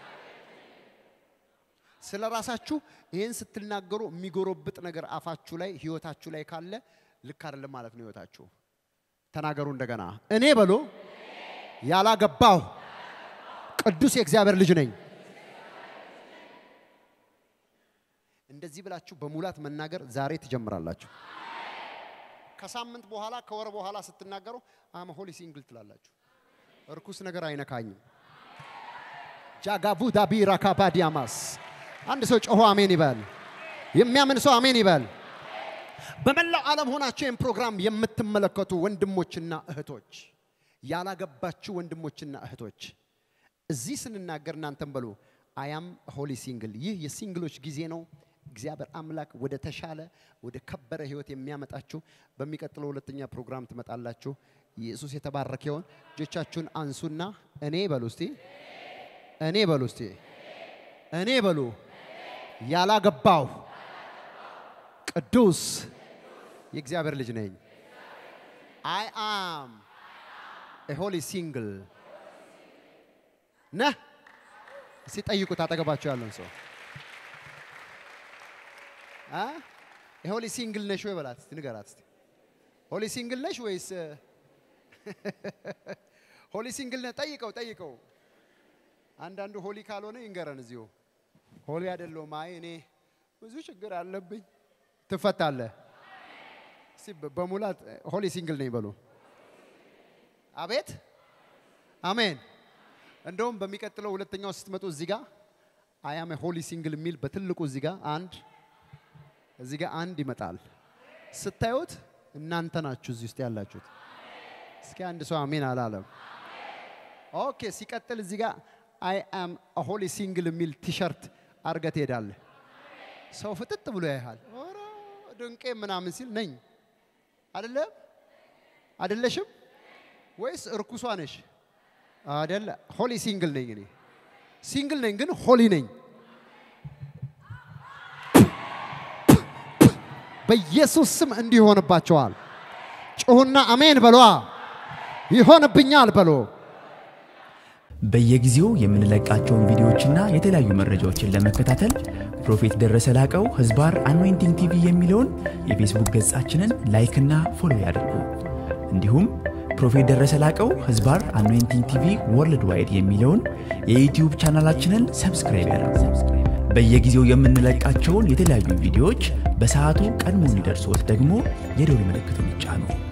ስለ ራሳችሁ ይህን ስትናገሩ የሚጎረብጥ ነገር አፋችሁ ላይ ህይወታችሁ ላይ ካለ ልክ አይደለም ማለት ነው ህይወታችሁ። ተናገሩ እንደገና። እኔ በሉ ያላገባው ቅዱስ የእግዚአብሔር ልጅ ነኝ። እንደዚህ ብላችሁ በሙላት መናገር ዛሬ ትጀምራላችሁ። ከሳምንት በኋላ ከወር በኋላ ስትናገሩ አመ ሆሊ ሲንግል ትላላችሁ። እርኩስ ነገር አይነካኝም። ጃጋቡ ዳቢ ራካባዲያማስ አንድ ሰው ጮሆ አሜን ይበል። የሚያምን ሰው አሜን ይበል። በመላው ዓለም ሆናችሁ ይህን ፕሮግራም የምትመለከቱ ወንድሞችና እህቶች፣ ያላገባችሁ ወንድሞችና እህቶች እዚህ ስንናገር እናንተም በሉ አያም ሆሊ ሲንግል። ይህ የሲንግሎች ጊዜ ነው። እግዚአብሔር አምላክ ወደ ተሻለ ወደ ከበረ ህይወት የሚያመጣችሁ በሚቀጥለው ሁለተኛ ፕሮግራም ትመጣላችሁ። ኢየሱስ የተባረከ ይሆን። እጆቻችሁን አንሱና እኔ በሉ እስቲ እኔ በሉ እስቲ እኔ በሉ ያላገባው ቅዱስ የእግዚአብሔር ልጅ ነኝ። አይ አም ኤ ሆሊ ሲንግል ነህ። እስቲ ጠይቁት አጠገባቸው ያለውን ሰው አ የሆሊ ሲንግል ነሽ ወይ በላት እስቲ ንገራት እስቲ ሆሊ ሲንግል ነሽ ወይስ ሆሊ ሲንግል ነህ? ጠይቀው ጠይቀው። አንዳንዱ ሆሊ ካልሆነ ይንገረን እዚሁ ሆሊ አይደለሁም፣ አይ እኔ ብዙ ችግር አለብኝ። ትፈታለህ። እስቲ በ- በሙላት ሆሊ ሲንግል ነኝ በሉ። አቤት አሜን። እንደውም በሚቀጥለው ሁለተኛው ስትመጡ እዚህ ጋር አያም ሆሊ ሲንግል የሚል በትልቁ እዚህ ጋር አንድ እዚህ ጋር አንድ ይመጣል። ስታዩት እናንተ ናችሁ እዚህ ውስጥ ያላችሁት። እስኪ አንድ ሰው አሜን አላለም። ኦኬ። ሲቀጥል እዚህ ጋር አይ አም ሆሊ ሲንግል የሚል ቲሸርት አርገህ ትሄዳለህ። ሰው ፍጥጥ ብሎ ያይሃል። ኧረ ድንቄ ምናምን ሲል ነኝ አይደለም አይደለሽም ወይስ እርኩሷ ነሽ? አይደለ ሆሊ ሲንግል ነኝ እኔ ሲንግል ነኝ ግን ሆሊ ነኝ። በኢየሱስ ስም እንዲህ ይሆንባቸዋል። ጩሁና አሜን በሏ። ይሆንብኛል በሎ። በየጊዜው የምንለቃቸውን ቪዲዮዎችና የተለያዩ መረጃዎችን ለመከታተል ፕሮፌት ደረሰ ላቀው ህዝባር አኖይንቲንግ ቲቪ የሚለውን የፌስቡክ ገጻችንን ላይክና ፎሎ ያድርጉ። እንዲሁም ፕሮፌት ደረሰ ላቀው ህዝባር አኖይንቲንግ ቲቪ ወርልድ ዋይድ የሚለውን የዩትዩብ ቻናላችንን ሰብስክራይብ ያድርጉ። በየጊዜው የምንለቃቸውን የተለያዩ ቪዲዮዎች በሰዓቱ ቀድሞ እንዲደርሶት ደግሞ የደውል ምልክቱን ይጫኑ።